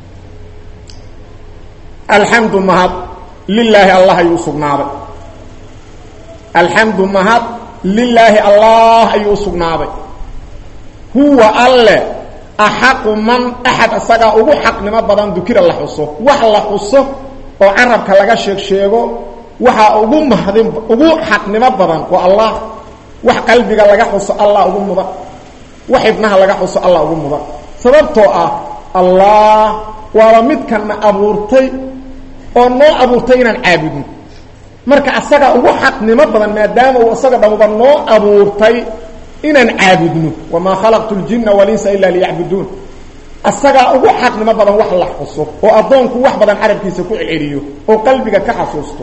alxamdu mahad lilaahi allah ayuu usugnaaday alxamdu mahad lilaahi allah ayuu usugnaaday huwa alle axaqu man axad isagaa ugu xaqnimo badan dukira la xuso wax la xuso oo carabka laga sheeg sheego waxaa ugu mahdin ugu xaqnimo badan waa allah wax qalbiga laga xuso allah ugu mudan wax ibnaha laga xuso allah ugu mudan sababtoo ah allah waaba midkana abuurtay oo noo abuurtay inaan caabudno marka asagaa ugu xaqnimo badan maadaama uu isaga dhamuba noo abuurtay inaan caabudno wamaa khalaqtu ljinna walinsa ilaa liyacbuduun asagaa ugu xaqnimo badan wax la xuso oo addoonku wax badan carabkiisa ku celiyo oo qalbiga ka xasuusto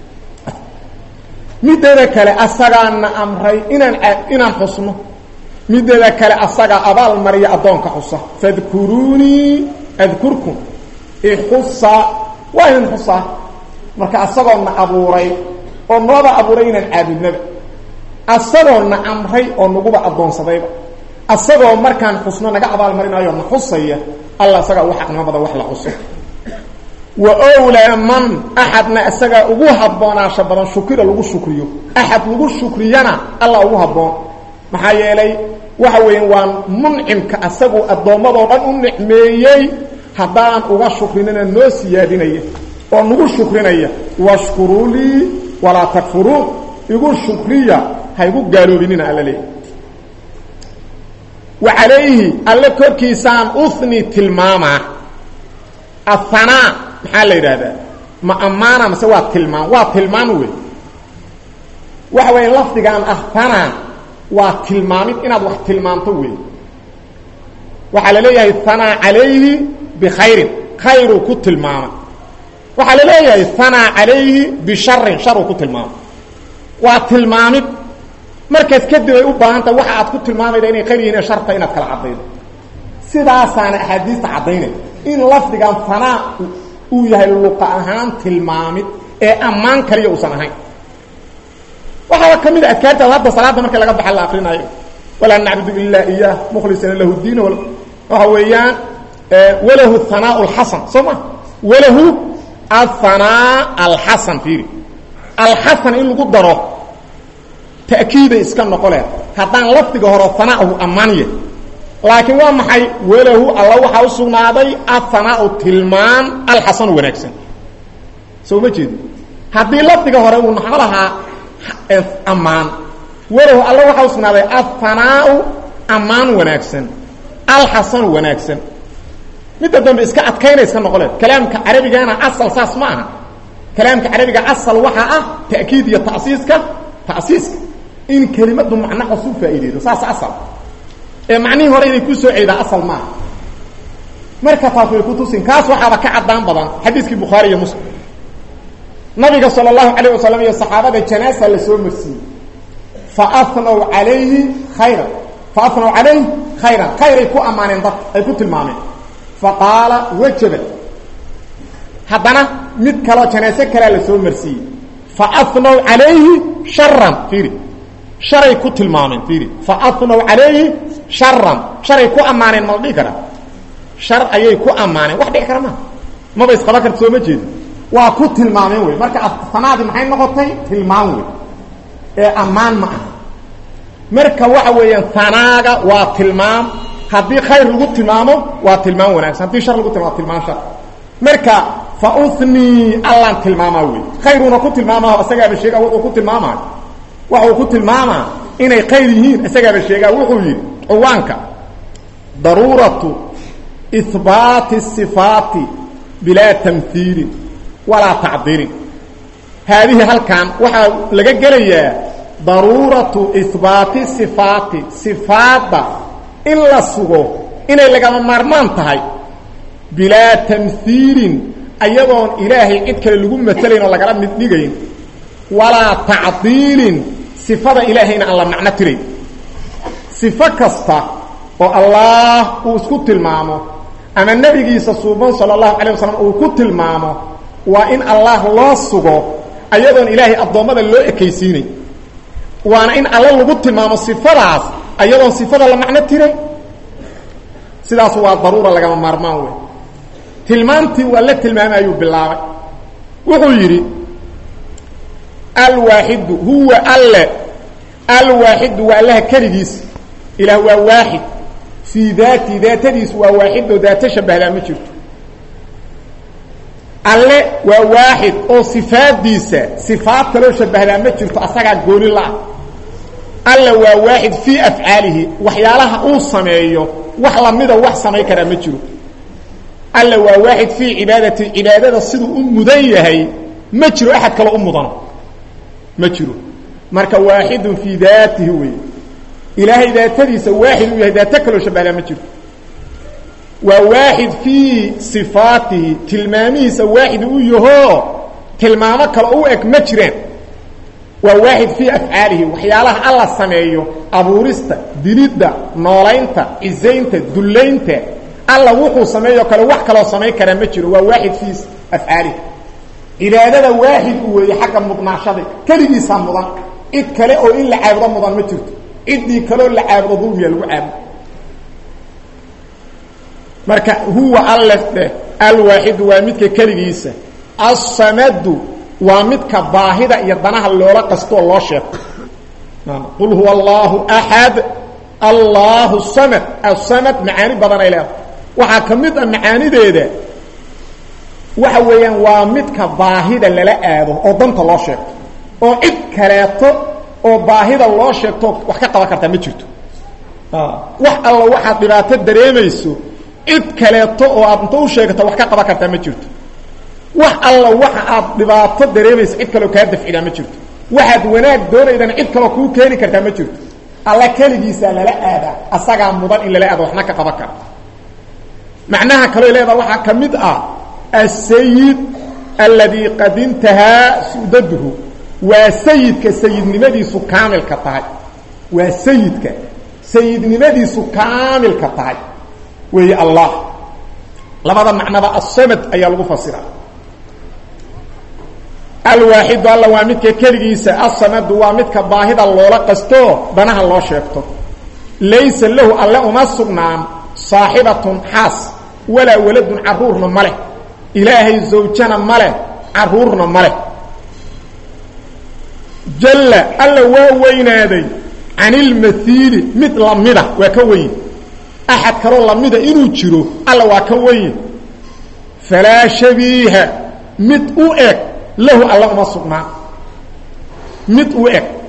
mideeda kale asagaana amray inaan inaan xusno mideeda kale asagaa abaal mariya addoonka xusa fadkuruunii adkurkum ixusa waa idin xusaa marka asagoona abuuray oo nooba abuuray inaan caabudnaba asagoona amray oo naguba addoonsadayba asagoo markaan xusno naga abaal marinayo na xusaya alla asagaa ugu xaqnimo badan wax la xuso wa owlaa man axadna isagaa ugu habboonaasha badan shukira lagu shukriyo axad lagu shukriyana alla ugu habboon maxaa yeelay waxa weeyaan waa muncimka asaguu addoommadoo dhan u nicmeeyey haddaan uga shukrinina noo siyaadinaya oo nagu shukrinaya washkuruu lii walaa takfuruun igu shukriya ha igu gaaloobinina alla leeya wa calayhi alle korkiisaan uhni tilmaamaa ahanaa maxaa la yidhaahdaa ma ammaana mase waa tilmaam waa tilmaan wey waxa weya lafdigaan ahana waa tilmaamid inaad wax tilmaamto wey waxaa la leeyahay hanaa calayhi bikhayrin khayruu ku tilmaamay waxaa la leeyahay hanaa calayhi bisharin sharuu ku tilmaamay waa tilmaamid markaas kadib ay u baahan tahay waxa aad ku tilmaamayda inay khayr yihin ee sharta inaad kala caddaydo sidaasaana axaadiista caddaynay in lafdigan hanaa uu yahay luqa ahaan tilmaamid ee ammaan kaliya uusan ahayn waxaaba ka mid a adkaartaad hadda salaadda marka laga baxa la akrinaayo walaa nacbudu ilaa iyaah mukhlisina lahu diin waxa weeyaan walahu hanaa alxasan soo ma walahu ahanaa alxasan fiiri alxasan in lagu daro ta'kiiday iska noqo leh haddaan lafdiga hore hanaahu ammaanya laakiin waa maxay walahu alla waxaa u sugnaaday athanaau tilmaan alxasanu wanaagsan soo ma jeedi haddii lafdiga hore uu naxo lahaa ammaan walahu alla waxaa u sugnaaday alhanaau ammaan wanaagsan alxasanu wanaagsan midda dambe iska adkaynayska noqoleed kalaamka carabigana asal saas ma aha kalaamka carabiga asal waxaa ah ta'kiid iyo tasiiska ta'siiska in kelimadu macno cusub faa'iideydo saas asal ee macnihii hore inay ku soo ceedaa asal maaha marka taas way ku tusin kaas waxaaba ka caddaan badan xadiiskii bukhaari iyo muslim nabiga sala allahu calayh wasalam iyo saxaabada janaasa la soo marsiiyey fa afnow calayhi khayran fa afnow calayhi khayran khayray ku ammaaneen dadka ay ku tilmaameen fa qaala wajaba haddana mid kaloo janaase kalea la soo marsiiyey fa afnow calayhi sharan fiiri sharay ku tilmaameen fiiri fa afnow calayhi sharan sharay ku ammaaneen ma la dhihi karaa shar ayay ku ammaaneen wax dhici kara maa maba isqaban karta soo ma jeedi waa ku tilmaameen wey marka sanaadii maxay noqotay tilmaam wey ee ammaan ma aha marka waxa weeyaan hanaaga waa tilmaam haddii khayr lagu tilmaamo waa tilmaam wanaagsan haddii shar lagu tilmamo waa tilmaam shar marka fa unii allaan tilmaamaa wey khayruuna ku tilmaamaho isagaaba sheega wuxuu ku tilmaamaayo waxa uu ku tilmaamaa inay khayr yihiin isagaaba sheegaa wuxuu yidhi cuwaanka daruuratu ihbaati sifaati bilaa tamhiilin walaa tacdiilin haadihi halkan waxaa laga gelayaa daruuratu ihbaati sifaati sifaadda in la sugo inay lagama maarmaan tahay bilaa tamhiilin ayadoon ilaahay cid kale lagu matelayn oo lagala mid dhigayn walaa tacdiilin sifada ilaahayna aan la macno tirayn sifo kasta oo allaah uu isku tilmaamo ama nebigiisa suuban sala allahu calayh wasalam uu ku tilmaamo waa in allah loo sugo ayadoon ilaahay addoommada loo ekaysiinay waana in alla lagu tilmaamo sifadaas ayadoon sifada la macno tiray sidaas waa daruura lagama maarmaan wey tilmaantii waa la tilmaamayuu bilaabay wuxuu yidhi alwaaxidu huwa alle alwaaxidu waa allaha keligiis ilaah waa waaxid fii daati daatadiis waa waaxidoo daato shabahdaa ma jirto alle waa waaxid oo sifaadiisa sifaad kaloo shabahdaa ma jirto asagaa gooni la-ah alle waa waaxid fii afcaalihi waxyaalaha uu sameeyo wax lamida wax samayn karaa ma jiro alle waa waaxid fii cibaadati cibaadada siduu u mudan yahay ma jiro axad kaloo u mudano ma jiro marka waaxidun fii daatihi wey ilaahay daatadiisa waaxid uu yahay daato kaloo shabahdaa ma jirto waa waaxid fii sifaatihi tilmaamihiisa waaxid u yahoo tilmaamo kale u eg ma jiraan waa waaxid fii afcaalihi waxyaalaha alla sameeyo abuurista dilidda noolaynta cisaynta dullaynta alla wuxuu sameeyo kale wax kaloo samayn karaa ma jiro waa waaxid fii afcaalihi cibaadada waaxid u weeye xagga mudnaashada keligiisaa mudan cid kale oo in la caabudo mudan ma jirto ciddii kaloo la caabudo dulmiya lagu caabudo marka huwa alle dheh alwaaxidu waa midka keligiisa alsamadu waa midka baahida iyo danaha loola qastoo loo sheego qul huwa allahu axad allahu samad asamad macaani badan ay leedahay waxaa ka mid a macaanideeda waxa weeyaan waa midka baahida lala aado oo danta loo sheegto oo cid kaleeto oo baahida loo sheegto wax ka qaban kartaa ma jirto wax alla waxaad dhibaato dareemayso cid kaleeto oo aad inta u sheegata wax ka qaban kartaa ma jirto wax alla waxa aad dhibaato dareemayso cid kaleo kaa dafcidaa ma jirto waxaad wanaag doonaydana cid kaloo kuu keeni kartaa ma jirto alla keligiisaa lala aadaa asagaa mudan in lala aado waxna ka qaban kara macnaha kaloo leedaha waxaa ka mid ah asayid alladii qad intahaa sudaduhu waa sayidka sayidnimadiisu kaamilka tahay waa sayidka sayidnimadiisu kaamilka tahay weeye allah labada macnaba asamad ayaa lagu fasiraa alwaaxidu alla waa midka keligiisa asamadu waa midka baahida loola qasto danaha loo sheegto laysa lahu alle uma sugnaan saaxibatun xaas walaa waladun caruurna ma leh ilaahay zawjana ma leh caruurna ma leh jalla alla waa weynaaday can ilmaiili mid lamida waa ka weyn axad kaloo lamida inuu jiro alla waa ka weyn falaa shabiiha mid u eg lahu alla uma sugnaan mid u eg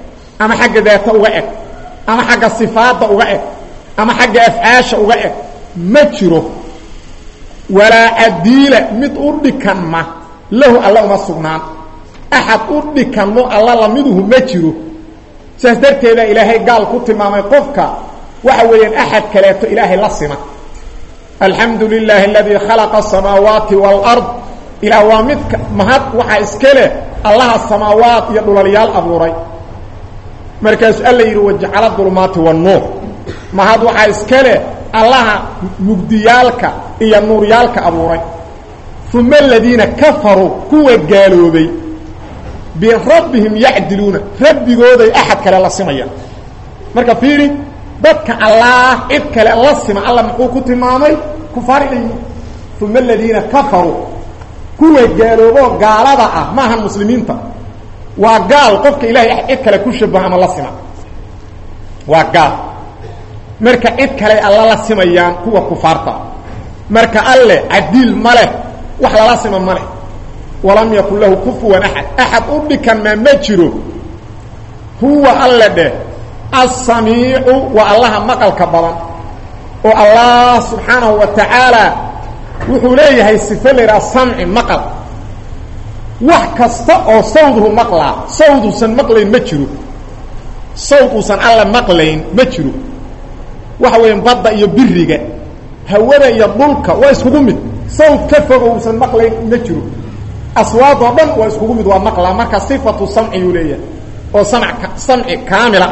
ama xagga daata uga eg ama xagga sifaadda uga eg ama xagga afcaasha uga eg ma jiro walaa cadiila mid u dhikanma lahu alla uma sugnaan axad u dhikanmo alla lamiduhu ma jiro saas darteeda ilaahay gaal ku tilmaamay qofka waxa weeyaan axad kaleeto ilaahay la sima alxamdu lilaahi aladii khalaqa asamaawaati waalard ilaah waa midka mahad waxaa iska leh allaha samaawaat iyo dhulalyaal abuuray markaasuu alla yidhi wajacala dulmaati wannuur mahad waxaa iska leh allaha mugdiyaalka iyo nuuryaalka abuuray uma aladiina kafaruu kuwa gaaloobay birabbihim yacdiluuna rabbigooday axad kale la simayaan marka fiiri dadka allaah cid kale la sima alla muxuu ku tilmaamay kufaar inay uma aladiina kafaruu kuwa gaalooboo gaalada ah maahan muslimiinta waa gaal qofka ilahay cid kale ku shabaha ama la sima waa gaal marka cid kale alla la simayaan kuwa kufaarta marka alle cadiil ma leh wax lala sima ma leh walam yakun lahu kufuwan axad axad u dhikan maa ma jiro huwa alle dheh asamiicu waa allaha maqalka badan oo allah subxaanahu wa tacaala wuxuu leeyahay sife la yidhaha samci maqal wax kasta oo sawduhu maqlaa sawd uusan maqlayn ma jiro sawd uusan alle maqlayn ma jiro waxa weeyaan badda iyo biriga hawada iyo dhulka waa iskugu mid sawd ka fogo uusan maqlayn ma jiro aswaad oo dhan waa iskugu mid waa maqlaa marka sifatu samci yuu leeyahay oo samc samci kaamila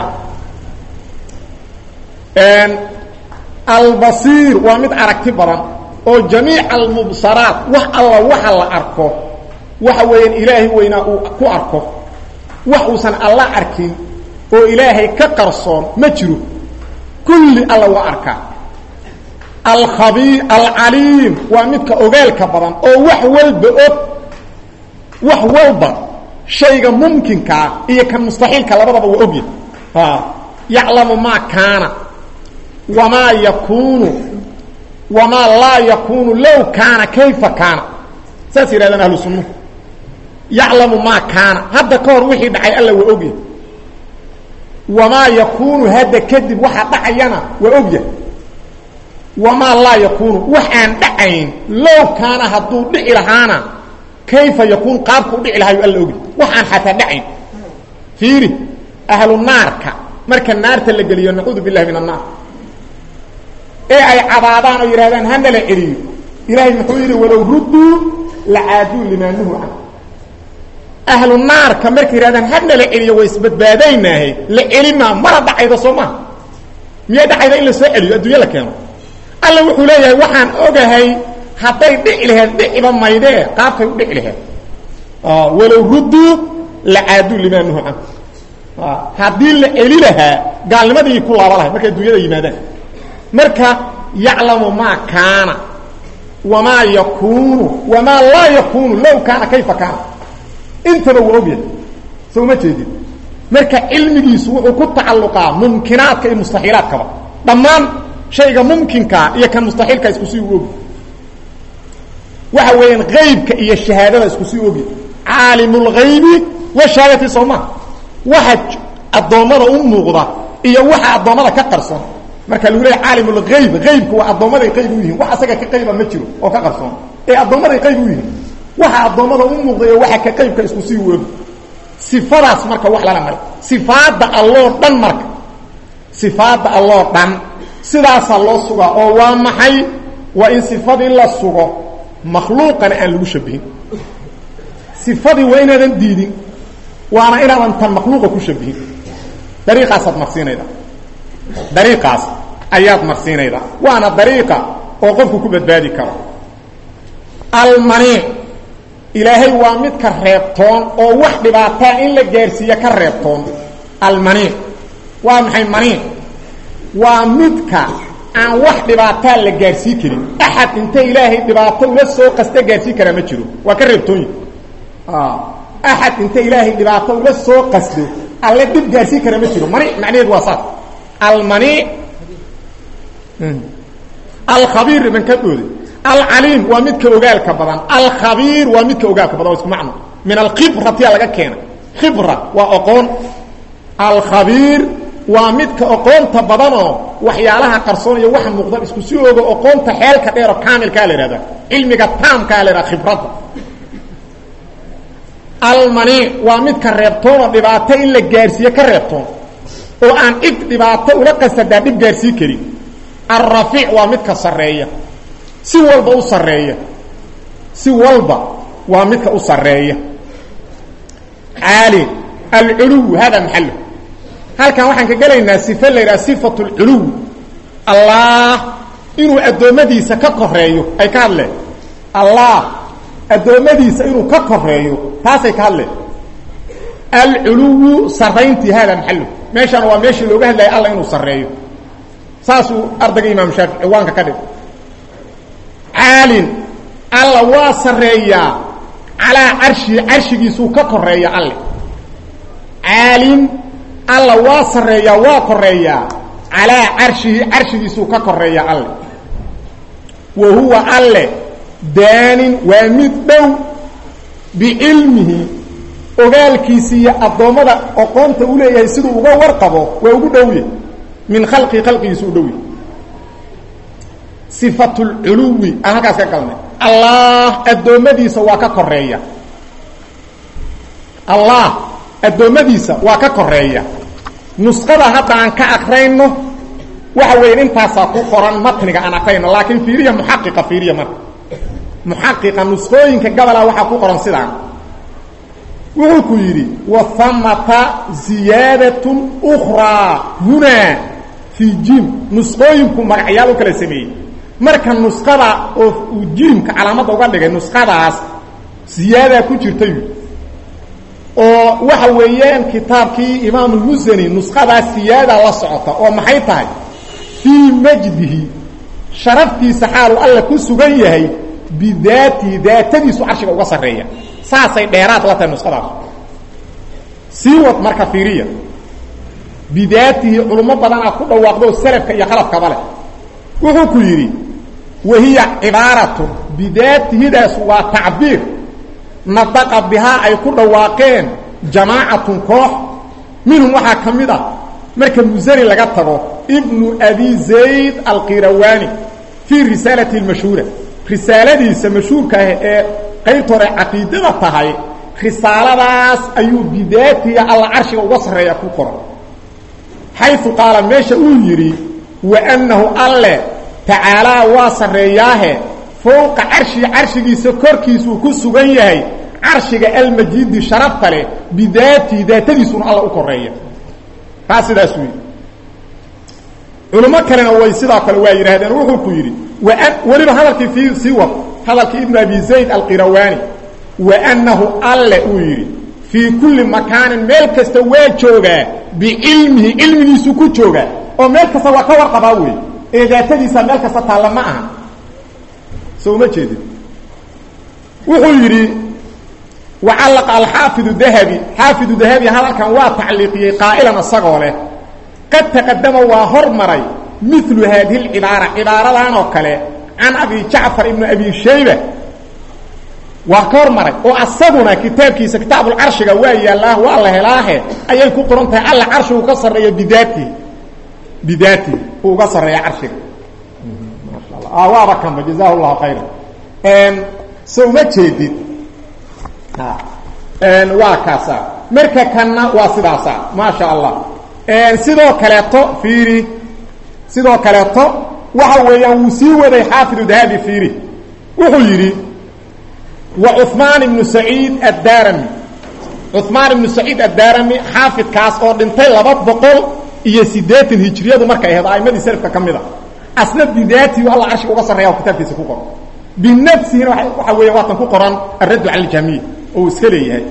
ah albasiir waa mid aragti badan oo jamiic almubsaraat wax alla waxa la arko waxa weeyaan ilaahay weynaa uu ku arko wax uusan alla arkin oo ilaahay ka qarsoon ma jiro kulli alla waa arkaa alkhabiir alcaliim waa midka ogaalka badan oo wax walba og wax walba shayga mumkinkaa iyo kan mustaxiilka labadaba waa ogyahy yaclamu maa kaana wamaa yakuunu wamaa laa yakuunu low kaana kayfa kaana saas yidhahdaan ahlu sunnuhu yaclamu maa kaana hadda ka hor wixii dhacay alla waa ogyahy wamaa yakuunu hadda kadib waxa dhacayana waa ogyahay wamaa laa yakuunu wax aan dhacayn low kaana hadduu dhici lahaana kayfa yakuun qaabku u dhici lahayo alla ogyahy wax aan xataa dhacayn fiiri ahlu naarka marka naarta la geliyo nacuudu billahi min annaar ee ay cabaadaan oo yidhahdaan hana la celiyo ilaahay muxuu yidhi walow rudduu lacaaduu limaa nuhu can ahlu naarka markay yidhahdaan hana la celiyo way isbadbaadaynaahe la celimaa mara dhacayda soo maha miyay dhacayda in la soo celiyo adduunya la keeno alla wuxuu leeyahay waxaan ogahay hadday dhici laheed dhiciba maydee qaabkay u dhici laheed walow rudduu lacaaduu limaa nuhu can haddii la celi lahaa gaalnimadii ku laaba lahay markay adduunyada yimaadaan marka yaclamu maa kaana wamaa yakuunu wamaa laa yakuunu low kaana kayfa kaana intaba waa ogyahay soo ma jeedin marka cilmigiisu wuxuu ku tacalluqaa mumkinaadka iyo mustaxiilaadkaba dhammaan shayga mumkinkaa iyo kan mustaxiilka isku sii u ogi waxa weeyaan haybka iyo shahaadada isku sii ogi caalimu lghaybi washahaadati soo maa waxa addoommada u muuqda iyo waxa addoommada ka qarsoon marka lagu leeya caalimulgayb aybku waa addoommaday qayb u yihiin wax asaga ka qayba ma jiro oo ka qarsoon ee addoommaday qayb u yihiin waxa addoommada u muuqday waxa ka qaybka isku sii woogi sifadaas marka wax lala maray sifaadda alloo dhan marka sifaadda alloo dhan sidaasaa loo sugaa oo waa maxay waa in sifadii la sugo makhluuqana aan lagu shabihin sifadii waa inaadan diidin waana inaadan tan makhluuqa ku shabihin dariiqaasaad marsiinayda dariiqaas ayaad marsiinaydaa waana dariiqa oo qofku ku badbaadi karo almaniic ilaahay waa midka reebtoon oo wax dhibaataa in la gaarsiiya ka reebtoon almaniic waa maxay maniic waa midka aan wax dhibaataa la gaarsii karin axad inta ilaahay dhibaato ula soo qasta gaarsii karaa ma jiro waa ka reebtoonyi axad inta ilaahay dhibaato ula soo qasdo alle dhib gaarsii kara ma jiro maniic macnaheed waa saas almaniic alkhabiir iban ka dhooday alcaliim waa midka ogaalka badan alkhabiir waa midka ogaalka badan waa isku macno min alkhibratiya laga keena khibra waa oqoon alkhabiir waa midka oqoonta badanoo waxyaalaha qarsoonaya waxa muuqda isku si ogo oqoonta xeelka dheero kaamilkaa la ihahda cilmiga taamkaa la ihahda khibradda almaniic waa midka reebtoonoo dhibaato in la gaarsiiye ka reebtoon oo aan cid dhibaato ula qasadaa dhib gaarsii karin alrafiic waa midka sarreeya si walba u sarreeya si walba waa midka u sarreeya caali alculuw hada maxalo halkan waxaan ka gelaynaa sife la yidhaha sifatu lculuw allah inuu addoommadiisa ka koreeyo ay ka hadleen allah addoommadiisa inuu ka koreeyo taasay ka hadleen alculuwu sarayntii hada maxalo meeshaan waa meeshii looga hadlaya alla inuu sarreeyo saasuu ardayga imaam shaafici ciwaanka ka dhig caalin alla waa sarreeyaa calaa carshii carshigiisuu ka koreeya alle caalin alla waa sarreeyaa waa koreeyaa calaa carshihi carshigiisuu ka koreeya alle wa huwa alle daanin waa mid dhow bicilmihi ogaalkiisi iyo addoommada oqoonta u leeyahay siduu uga warqabo waa ugu dhowye min khalqii khalqigiisu u dhowye sifatulculuwi aan halkaas ka galnay allah addoommadiisa waa ka koreeya allah addoommadiisa waa ka koreeya nusqada hadda aan ka akrayno waxa weya intaasaa ku qoran matniga aan akrayno laakiin fiiriya muxaqiqa fiiriya marka muxaqiqa nusqooyinka gabola waxaa ku qoran sidaan wuxuu ku yidhi wahamata ziyaadatun ukraa hunaa fii jim nusqooyinku magacyaal u kala sameeyey marka nusqada oo uu jiimka calaamadda uga dhigay nusqadaas ziyaadaa ku jirtay oo waxa weeyaan kitaabkii imaamulmusani nusqadaas siyaada la socota oo maxay tahay fii majdihi sharaftiisa xaalu alla ku sugan yahay bidaatihi daatadiisu carshiga uga sarreeya saasay dheeraad la tahay nusqadaas sii wad marka fiiriya bidaatihi culummo badanaa ku dhawaaqdo salafka iyo khalafkaba leh wuxuu ku yidhi wahiya cibaaratun bidaatihidaas waa tacbiir nadaqa bihaa ay ku dhawaaqeen jamaacatun koox minhum waxaa ka mid ah marka musani laga tago ibnu abi zayd alqirawani fii risaalati lmashhuura risaaladiisa mashhuurka ah ee qaybta hore caqiidada tahay risaaladaas ayuu bidaatiga alla carshiga uga sarreeya ku qoran xayu qaala meesha uu yidhi waannahu alle tacaalaa waa sarreeyaahe fowqa carshii carshigiisa korkiisuu ku sugan yahay carshiga almajiidi sharafta leh bidaatihi daatadiisuna alla u koreeya taa sidaas wey culimo kalena way sidaa kale waa yidhaahdeen wuxuu ku yidhi weliba hadalkii fii sii wad hadalkii ibnu abi zayd alqirawani waannahu alle uu yidhi fii kulli makaanin meel kasta waa joogaa bicilmihi cilmigiisuu ku joogaa oo meel kasta waa ka warqabaa wey ee daatadiisa meel kasta taalla ma aha so uma jeedin wuxuu yidhi wacallaqa alxaafidu dahabi xaafidu dahabi hadalkan waa tacliiqiyey qaa'ilan isagoo leh qad taqadama waa hormaray milu haadihi lcibaara cibaaradan oo kale can abi jacfar ibni abi shayba waa ka hormaray oo asaguna kitaabkiisa kitaabulcarshiga waa yaallaa waa la helaahe ayay ku qoran tahay alla carshigu ka sarreeya bidaatihi bidaatihi uu uga sarreeya carshiga waaba kanba jazahu llahu khayra so uma jeedid waa kaasa marka kanna waa sidaasa maasha allah sidoo kaleeto fiiri sidoo kaleeto waxa weeyaan wuu sii waday xaafidu dahabi fiiri wuxuu yidhi wa cuثmaan ibnu saciid addarami cuثmaan ibnu saciid addarami xaafidkaas oo dhintay laba boqol iyo siddeetan hijriyadu markay ahayd a'imadii selafka ka mid a asna bidaatihi alla carshiga uga sarreeya kitaabkiisa ku qoran binafsihina waxa weeya waatan ku qoran alraddu cala aljamiic oo uu iska leeyahay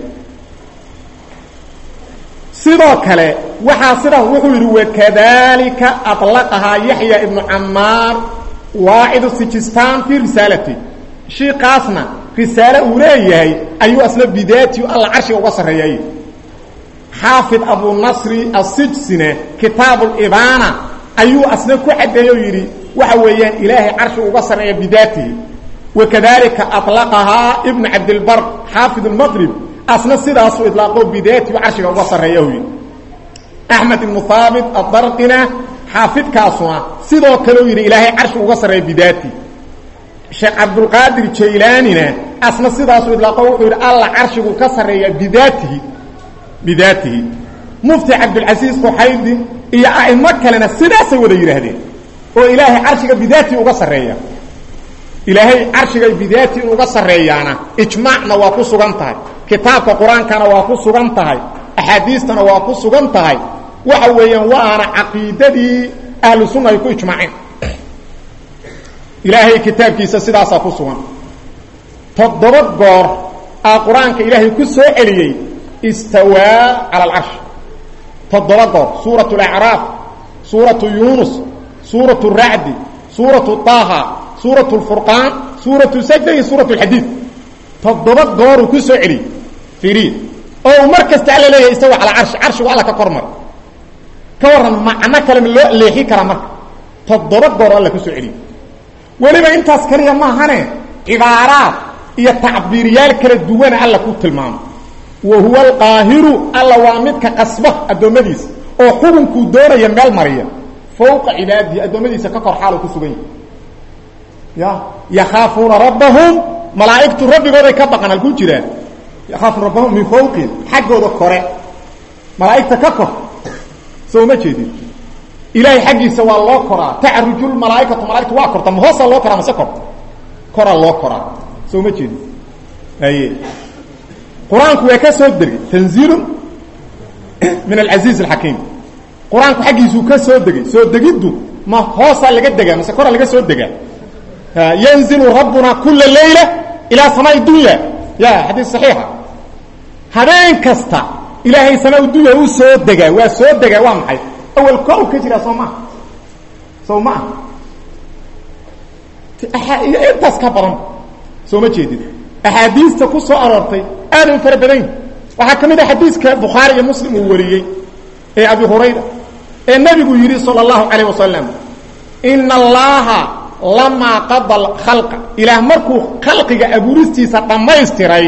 sidoo kale waxaa sidaas wuxuu yidhi wakadalika aطlaqahaa yaxya ibnu camaar waacidu sijistan fii risaalati shiikaasna risaale uu leeyahay ayuu asna bidaatihi alla carshiga uga sarreeyay xaafid abunasri asijsina kitaabu libaana ayuu asna ku caddeeye oo yidhi waxa weeyaan ilaahay carshiga uga sarreeya bidaatihi wakadalika aطlaqahaa ibnu cabdilbar xaafid اlmaqrib asna sidaasuu ilaaqo bidaatihi carshiga uga sarreeya yidhi axmed ibnu haabit adarqina xaafidkaasuna sidoo kaleu yidhi ilaahay carshi uga sarreeya bidaati sheekh cabdulqaadir jaylaanina asna sidaasuu idlaaqo wuxuu yidhi alla carshigu ka sarreeya bidaatihi bidaatihi mufti cabdilcasiis quxaydi iyo a'imo kalena sidaasay wada yidhaahdeen oo ilaahay carshiga bidaati uga sarreeya ilaahay carshiga bidaati in uga sarreeyaana ijmaacna waa ku sugan tahay kitaabka qur-aankana waa ku sugan tahay axaadiistana waa ku sugan tahay waxa weeyaan waana caqiidadii ahlu sunna ay ku ijmaaceen ilaahay kitaabkiisa sidaasaa ku sugan toddoba goor aa qur-aanka ilaahay ku soo celiyey istawaa cala alcarsh toddoba goor suuratu alacraaf suuratu yuunus suuratu racdi suuratu taaha suuratu lfurqaan suuratu sajda iyo suuratu alxadiid toddoba gooruu ku soo celiyey fiiriya oo uu mar kasta alla leeyahay istawa calaa carshi carshigu alla ka kor mara ka warran macno kale ma loo leexi karaa marka toddoba goor alla ku soo celiyey weliba intaas kaliya maahane cibaaraad iyo tacbiiryaal kala duwana alla ku tilmaamo wa huwa alqaahiru alla waa midka qasba addoommadiisa oo xukunkuu doonaya meel mariya fawqa cibaadihi addoommadiisa ka kor xaalu ku sugan yahi ya yakhaafuuna rabbahum malaa'igtu rabbigooday ka baqan halkuu jiraa yakhaafuuna rabbahum min fawqihim xaggooda kore malaa'igta ka kor soo ma jeedin ilaahay xaggiisa waa loo koraa tacruju lmalaaikatu malaaigtu waa korta ma hoosaa loo koraa mase korta koraa loo koraa soo ma jeedin aye qur-aanku waa ka soo degay tanziilun min alcasiiz alxakiim qur-aanku xaggiisuu ka soo degay soo degiddu ma hoosaa laga degaa mase koraa laga soo degaa yanzilu rabbuna kula layla ilaa samaa dunya ya xadiis saxiixa habeen kasta ilaahay samaa dunya u soo degaa waa soo degaa waa maxay awal kow ka jiraa soo maha soo maha iyo intaas ka badan soo ma jeedid axaadiista ku soo aroortay aada u fara badan waxaa ka mid a xadiiska bukhaari iyo muslim uu wariyey ee abi hurayra ee nebigu yidhi salى اllahu calayh wasalam ina allaha lamaa qada khalqa ilaah markuu khalqiga abuuristiisa dhammaystiray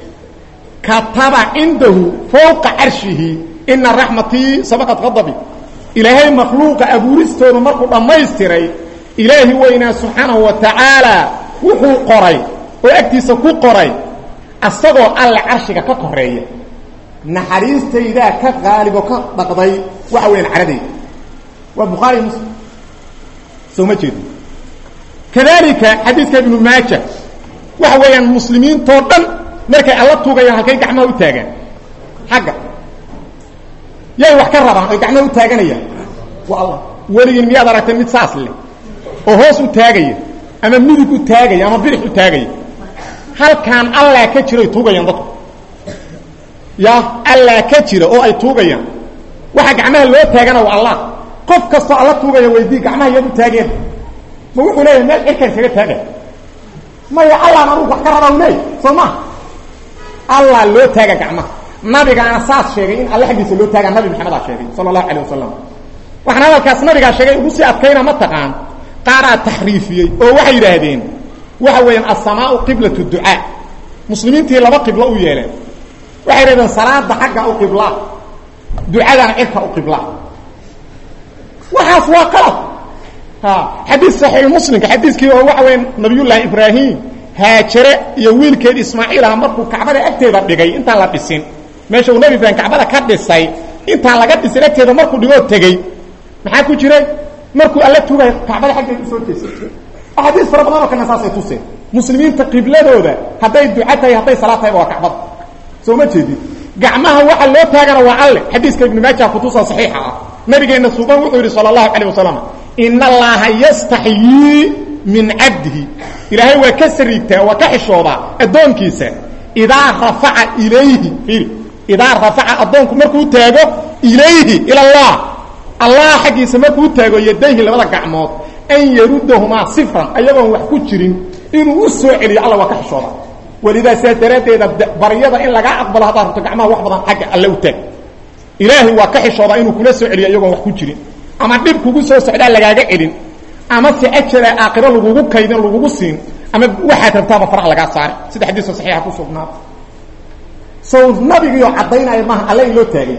kataba cindahu fowqa carshihi ina raxmatii sabaqat qadabi ilaahay makhluuqa abuuristooda markuu dhammaystiray ilaahi weynaa subxaanahu wa tacaala wuxuu qoray oo agtiisa ku qoray asagoo alle carshiga ka koreeya naxariistaydaa ka qaalib oo ka dhaqday waxa weeyaan caradayda waa bukhaari muslim soo ma jeedo kadalika xadiidka ibnu maaja waxa weeyaan muslimiintoo dhan markay alla tuugayaan halkay gacmaha u taagaan xagga yay wax ka rabaan oy gacmaha u taaganayaan waa allah weligiin miyaad aragtay mid saas leh oo hoos u taagaya ama midig u taagaya ama bidix u taagaya halkaan allaa ka jiroy tuugayaan dadku ya allaa ka jira oo ay tuugayaan waxa gacmaha loo taagana waa allah qof kastoo alla tuugaya weydii gacmaha yaad u taageen ma wuxuu leeyahay meel cirkan kaga taagay maya allaan anugu wax ka rabaa u leeyahy soo ma allah loo taaga gacmaha nabigaana saas sheegay in alle xaggiisa loo taagaa nabi maxamedaa sheegay sala allahu calayh wasalam waxaan hadalkaas nabigaa sheegay ugu sii adkayna ma taqaan qaaraa taxriifiyey oo waxay yidhaahdeen waxa weeyaan asamaau qiblat ducaa muslimiintii laba qiblo u yeeleen waxay yidhahdeen salaada xagga u qiblaa ducadana cirka u qiblaa waxaas waa qalad xadiis saxiix muslimka xadiiskii oo waxa weya nabiyullaahi ibraahim haajare iyo wiilkeed ismaaciil ah markuu kacbada agteeda dhigay intaan la dhisin meesha uu nebi ibraahim kacbada ka dhisay intaan laga dhisin agteeda markuu dhigoo tegey maxaa ku jiray markuu alla tugay kacbada xaggeeda usoo jeestay axaadiis fara badan oo kalena saasay tuseen muslimiinta qibladooda hadday duca tahay hadday salaad tahayba waa kacbada soo ma jeedid gacmaha waxa loo taagana waa alle xadiiska ibnu maaja kutusa saxiixa ah nabigeenna suuban wuxuu yidhi sala allahu calayh wasalam ina allaha yastaxyii min cabdihi ilaahay waa ka sariigtaa waa ka xishoodaa addoonkiisa idaa rafaca ilayhi iri idaa rafaca addoonku markuu taago ilayhi ila allah allah xaggiisa markuu taago yadayhi labada gacmood an yarudahumaa sifran ayagoon wax ku jirin inuu u soo celiyo alla waa ka xishooda walidaa sidaas daraaddeeda baryada in lagaa aqbalo haddaad rabto gacmaha wax badan xagga alle u taag ilaahay waa ka xishoodaa inuu kula soo celiyo iyagoon wax ku jirin ama dhib kugu soo socdaa lagaaga celin ama si ajala aakhiro lagugu kaydin lagugu siin ama waxaad rabtaaba faraha lagaa saari sida xadiiska saxiixa ku sugnaada sow nabigiioo caddaynaya maaha alle in loo taagay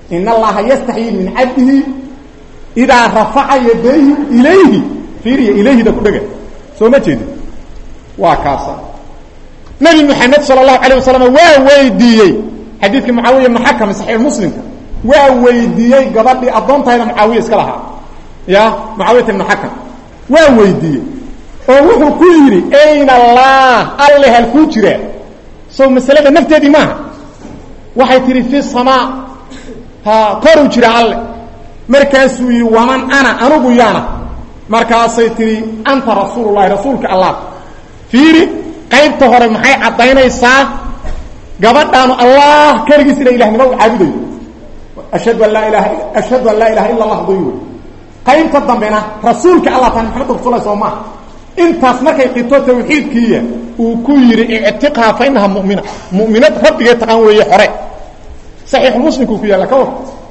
in allaha yastaxyii min cabdihi idaa rafaca yadayhi ilayhi fiiriya ilayhida ku dhega soo ma jeedin waa kaasa nabi maxamed sala allahu alayh wasalam waa weydiiyey xadiidkii mucaawiya ibnu xakam saxiix muslimka waa weydiiyey gabadhii addoontahayda mucaawiya iska lahaa ya mucaawiyata ibnu xakam waa weydiiyey oo wuxuu ku yidhi ayna allah alle halkuu jiraa sow masalada nafteedii maaha waxay tihi fi samaa ha koruu jira alle markaasuu yidhi waman ana anugu yaana markaasay tihi anta rasuululahi rasuulka allah fiiri qaybta hore maxay caddaynaysaa gabadhaanu allah keligiis ina ilahnimo u caabudayo ashhadu an laa ilaha ashhadu an laa ilaha illa allah doy wey qaybta dambena rasuulka allah taan maxamed rasulah soo maaha intaas markay qito tawxiidkiiya uu ku yidhi ictiqhaa fa inaha mumina mu'minad rabbigee taqaan weeye xore saxiixu muslimkuu ku yaalla ka war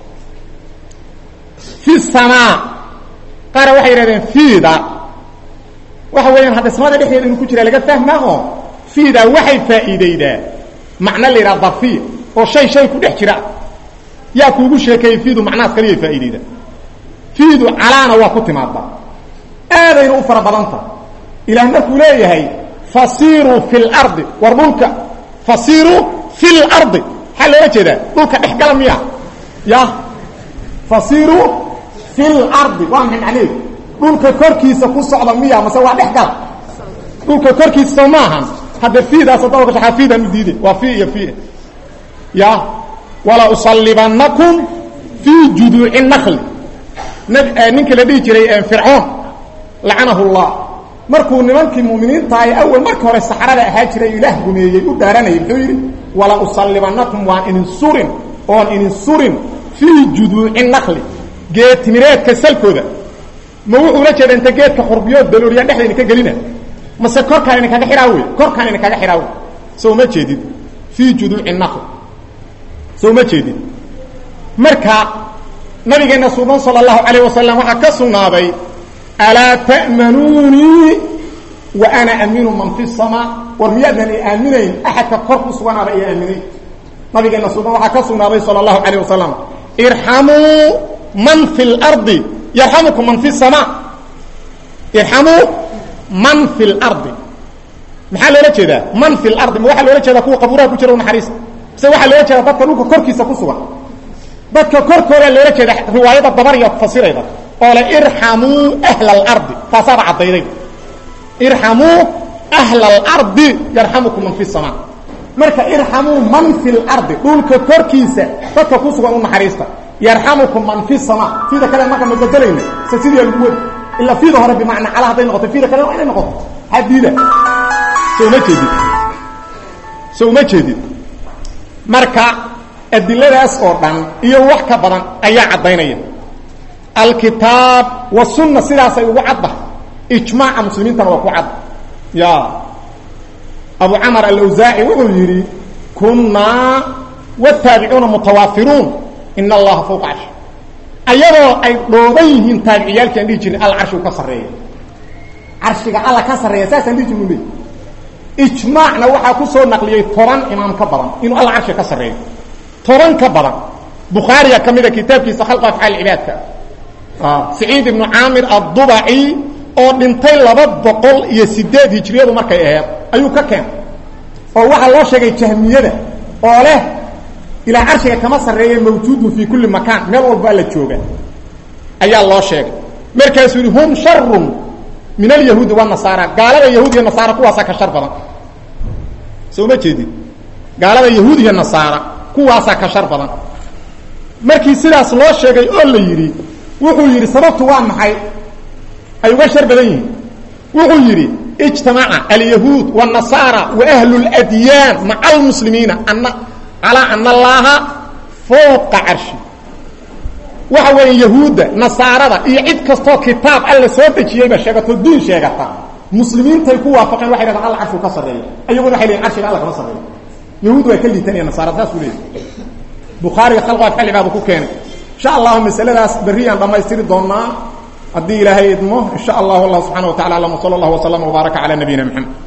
fi samaa qaara waxay yidhahdeen fiida waxa weeyaan hadda samada dhexdeeda inuu ku jira laga fahmaa oo fiida waxay faa'iidaydaa macno la yidhaha darfiya oo shay shay ku dhex jira yaa kuugu sheekeeyey fiidu macnahaas kaliyay faa'iidaydaa fiidu calaana waa ku timaadaa aadayna u fara badanta ilaah markuu leeyahay fasiiruu fi lardi war dhulka fasiiruu fi lardi maxaa loola jeedaa dhulka dhexgala miya ya fasiiruu fi lardi waa maxay macneheedu dhulka korkiisa ku socda miya mase waa dhexgala dhulka korkiisa soo maahan hadda fiidaas hadaba kashaaa fiidaan u diiday waa fi iyo fi ya wala usalibanakum fii juduuci nakli ninka la dhihi jiray fircoon lacanahu llah markuu nimankii muminiinta ay awal marka hore saxrada ahaa jiray ilaah gumeeyey u dhaaranayay muxuu yidhi wala usalibanakum waan idin surin oon idin surin fii juduuci nakli geetimireedka salkooda ma wuxuu ula jeeda inta geedka xurbiyo dalooliya dhexda idinka gelina mase korkaan idinkaga xidhaa wey korkaan idinkaga xidhaa wey soo ma jeedid fii juduuci nakl soo ma jeedid marka nabigeena suuban sala allahu calayh wasalam waxaa ka sugnaaday alaa ta'manuunii wa ana aminu man fi samaa war miyaadnan i aaminayn axadka kor ku suganaaba i aaminay nabigeena suuban waxaa ka sugnaaday sala allahu calayh wasalam irxamuu man fi lardi yarxamukum man fi samaa irxamuu man fi lardi maxaa loola jeedaa man fi lardi ma waxaa loola jeedaa kuwa qabuuraha ku jira u naxariista mise waxaa loola jeedaa dadka dhulka korkiisa ku sugan dadka korkoodaa loola jeeda riwaayada dabariya fasirayda oo le irxamuu ahla alardi taasaaba caddayday irxamuu ahla alardi yarxamukum man fi samaa marka irxamuu man fi lardi dhulka korkiisa dadka ku sugan u naxariista yarxamukum man fi samaa fiida kale marka ma bedelayna se sidii lagu wadi ilaa fiida hore bimacnaa cala hadday noqoto fiida kale waa inay noqoto hadiida so uma jeedid so uma jeedid marka adiladaas oo dhan iyo wax ka badan ayaa caddaynaya alkitaab wasunna sidaasay ugu cadda ijmaaca muslimiintana waa ku cadda ya abu camar alawsaaci wuxuu yidhi kunnaa wataabiciuna mutawaafiruun in allaha fawqa carshi ayadoo ay dhooban yihiin taabiciyaalki aan dhihi jirin alla carshigu ka sarreeya carshiga alla ka sarreeya saasaan dhihi jirnu le ijmaacna waxaa ku soo naqliyey toban imaam ka badan inuu alla carshiga ka sarreeyo toban ka badan bukhaariya ka mida kitaabkiisa khalqa afcaal cibaadka saciid ibnu caamir addubaci oo dhintay laba boqol iyo sideed hijriyadu markay aheed ayuu ka keenay oo waxaa loo sheegay jahmiyada oo leh ilaa carshiga kama sarreeya mawjuudun fii kulli makaan meel walba alla jooga ayaa loo sheegay markaasuu yihi hum sharun min alyahuudi wanasaara gaalada yahuud iyo nasaara kuwaasaa ka shar badan soo ma jeedid gaalada yahuud iyo nasaara kuwaasaa ka shar badan markii sidaas loo sheegay oo la yidhi wuxuu yidhi sababtu waa maxay ay uga shar badan yihiin wuxuu yidhi ijtamaca alyahuud wالnasaara waahlu اladyaan maca almuslimiina ana calaa ana allaha fowqa carshi waxa weeye yahuudda nasaarada iyo cid kastoo kitaab alla soo dejiyeyba sheegato diin sheegata muslimiintay ku waafaqeen waxay dhahdaan alla carshuu ka sarreeya ayaguna waxay leeyiin carshiga alla kama sarreeyo yahuud waa ka liitanaya nasaarada saasuu leeyahy bukhaariga khalqa afxali baaba ku keenay insha allahu masaladaas berriyaan dhammaystiri doonaa haddii ilaahay idmo insha allahu allah subxana wa tacala alam wsala allah wslama wbaaraka cala nabiyina mxamed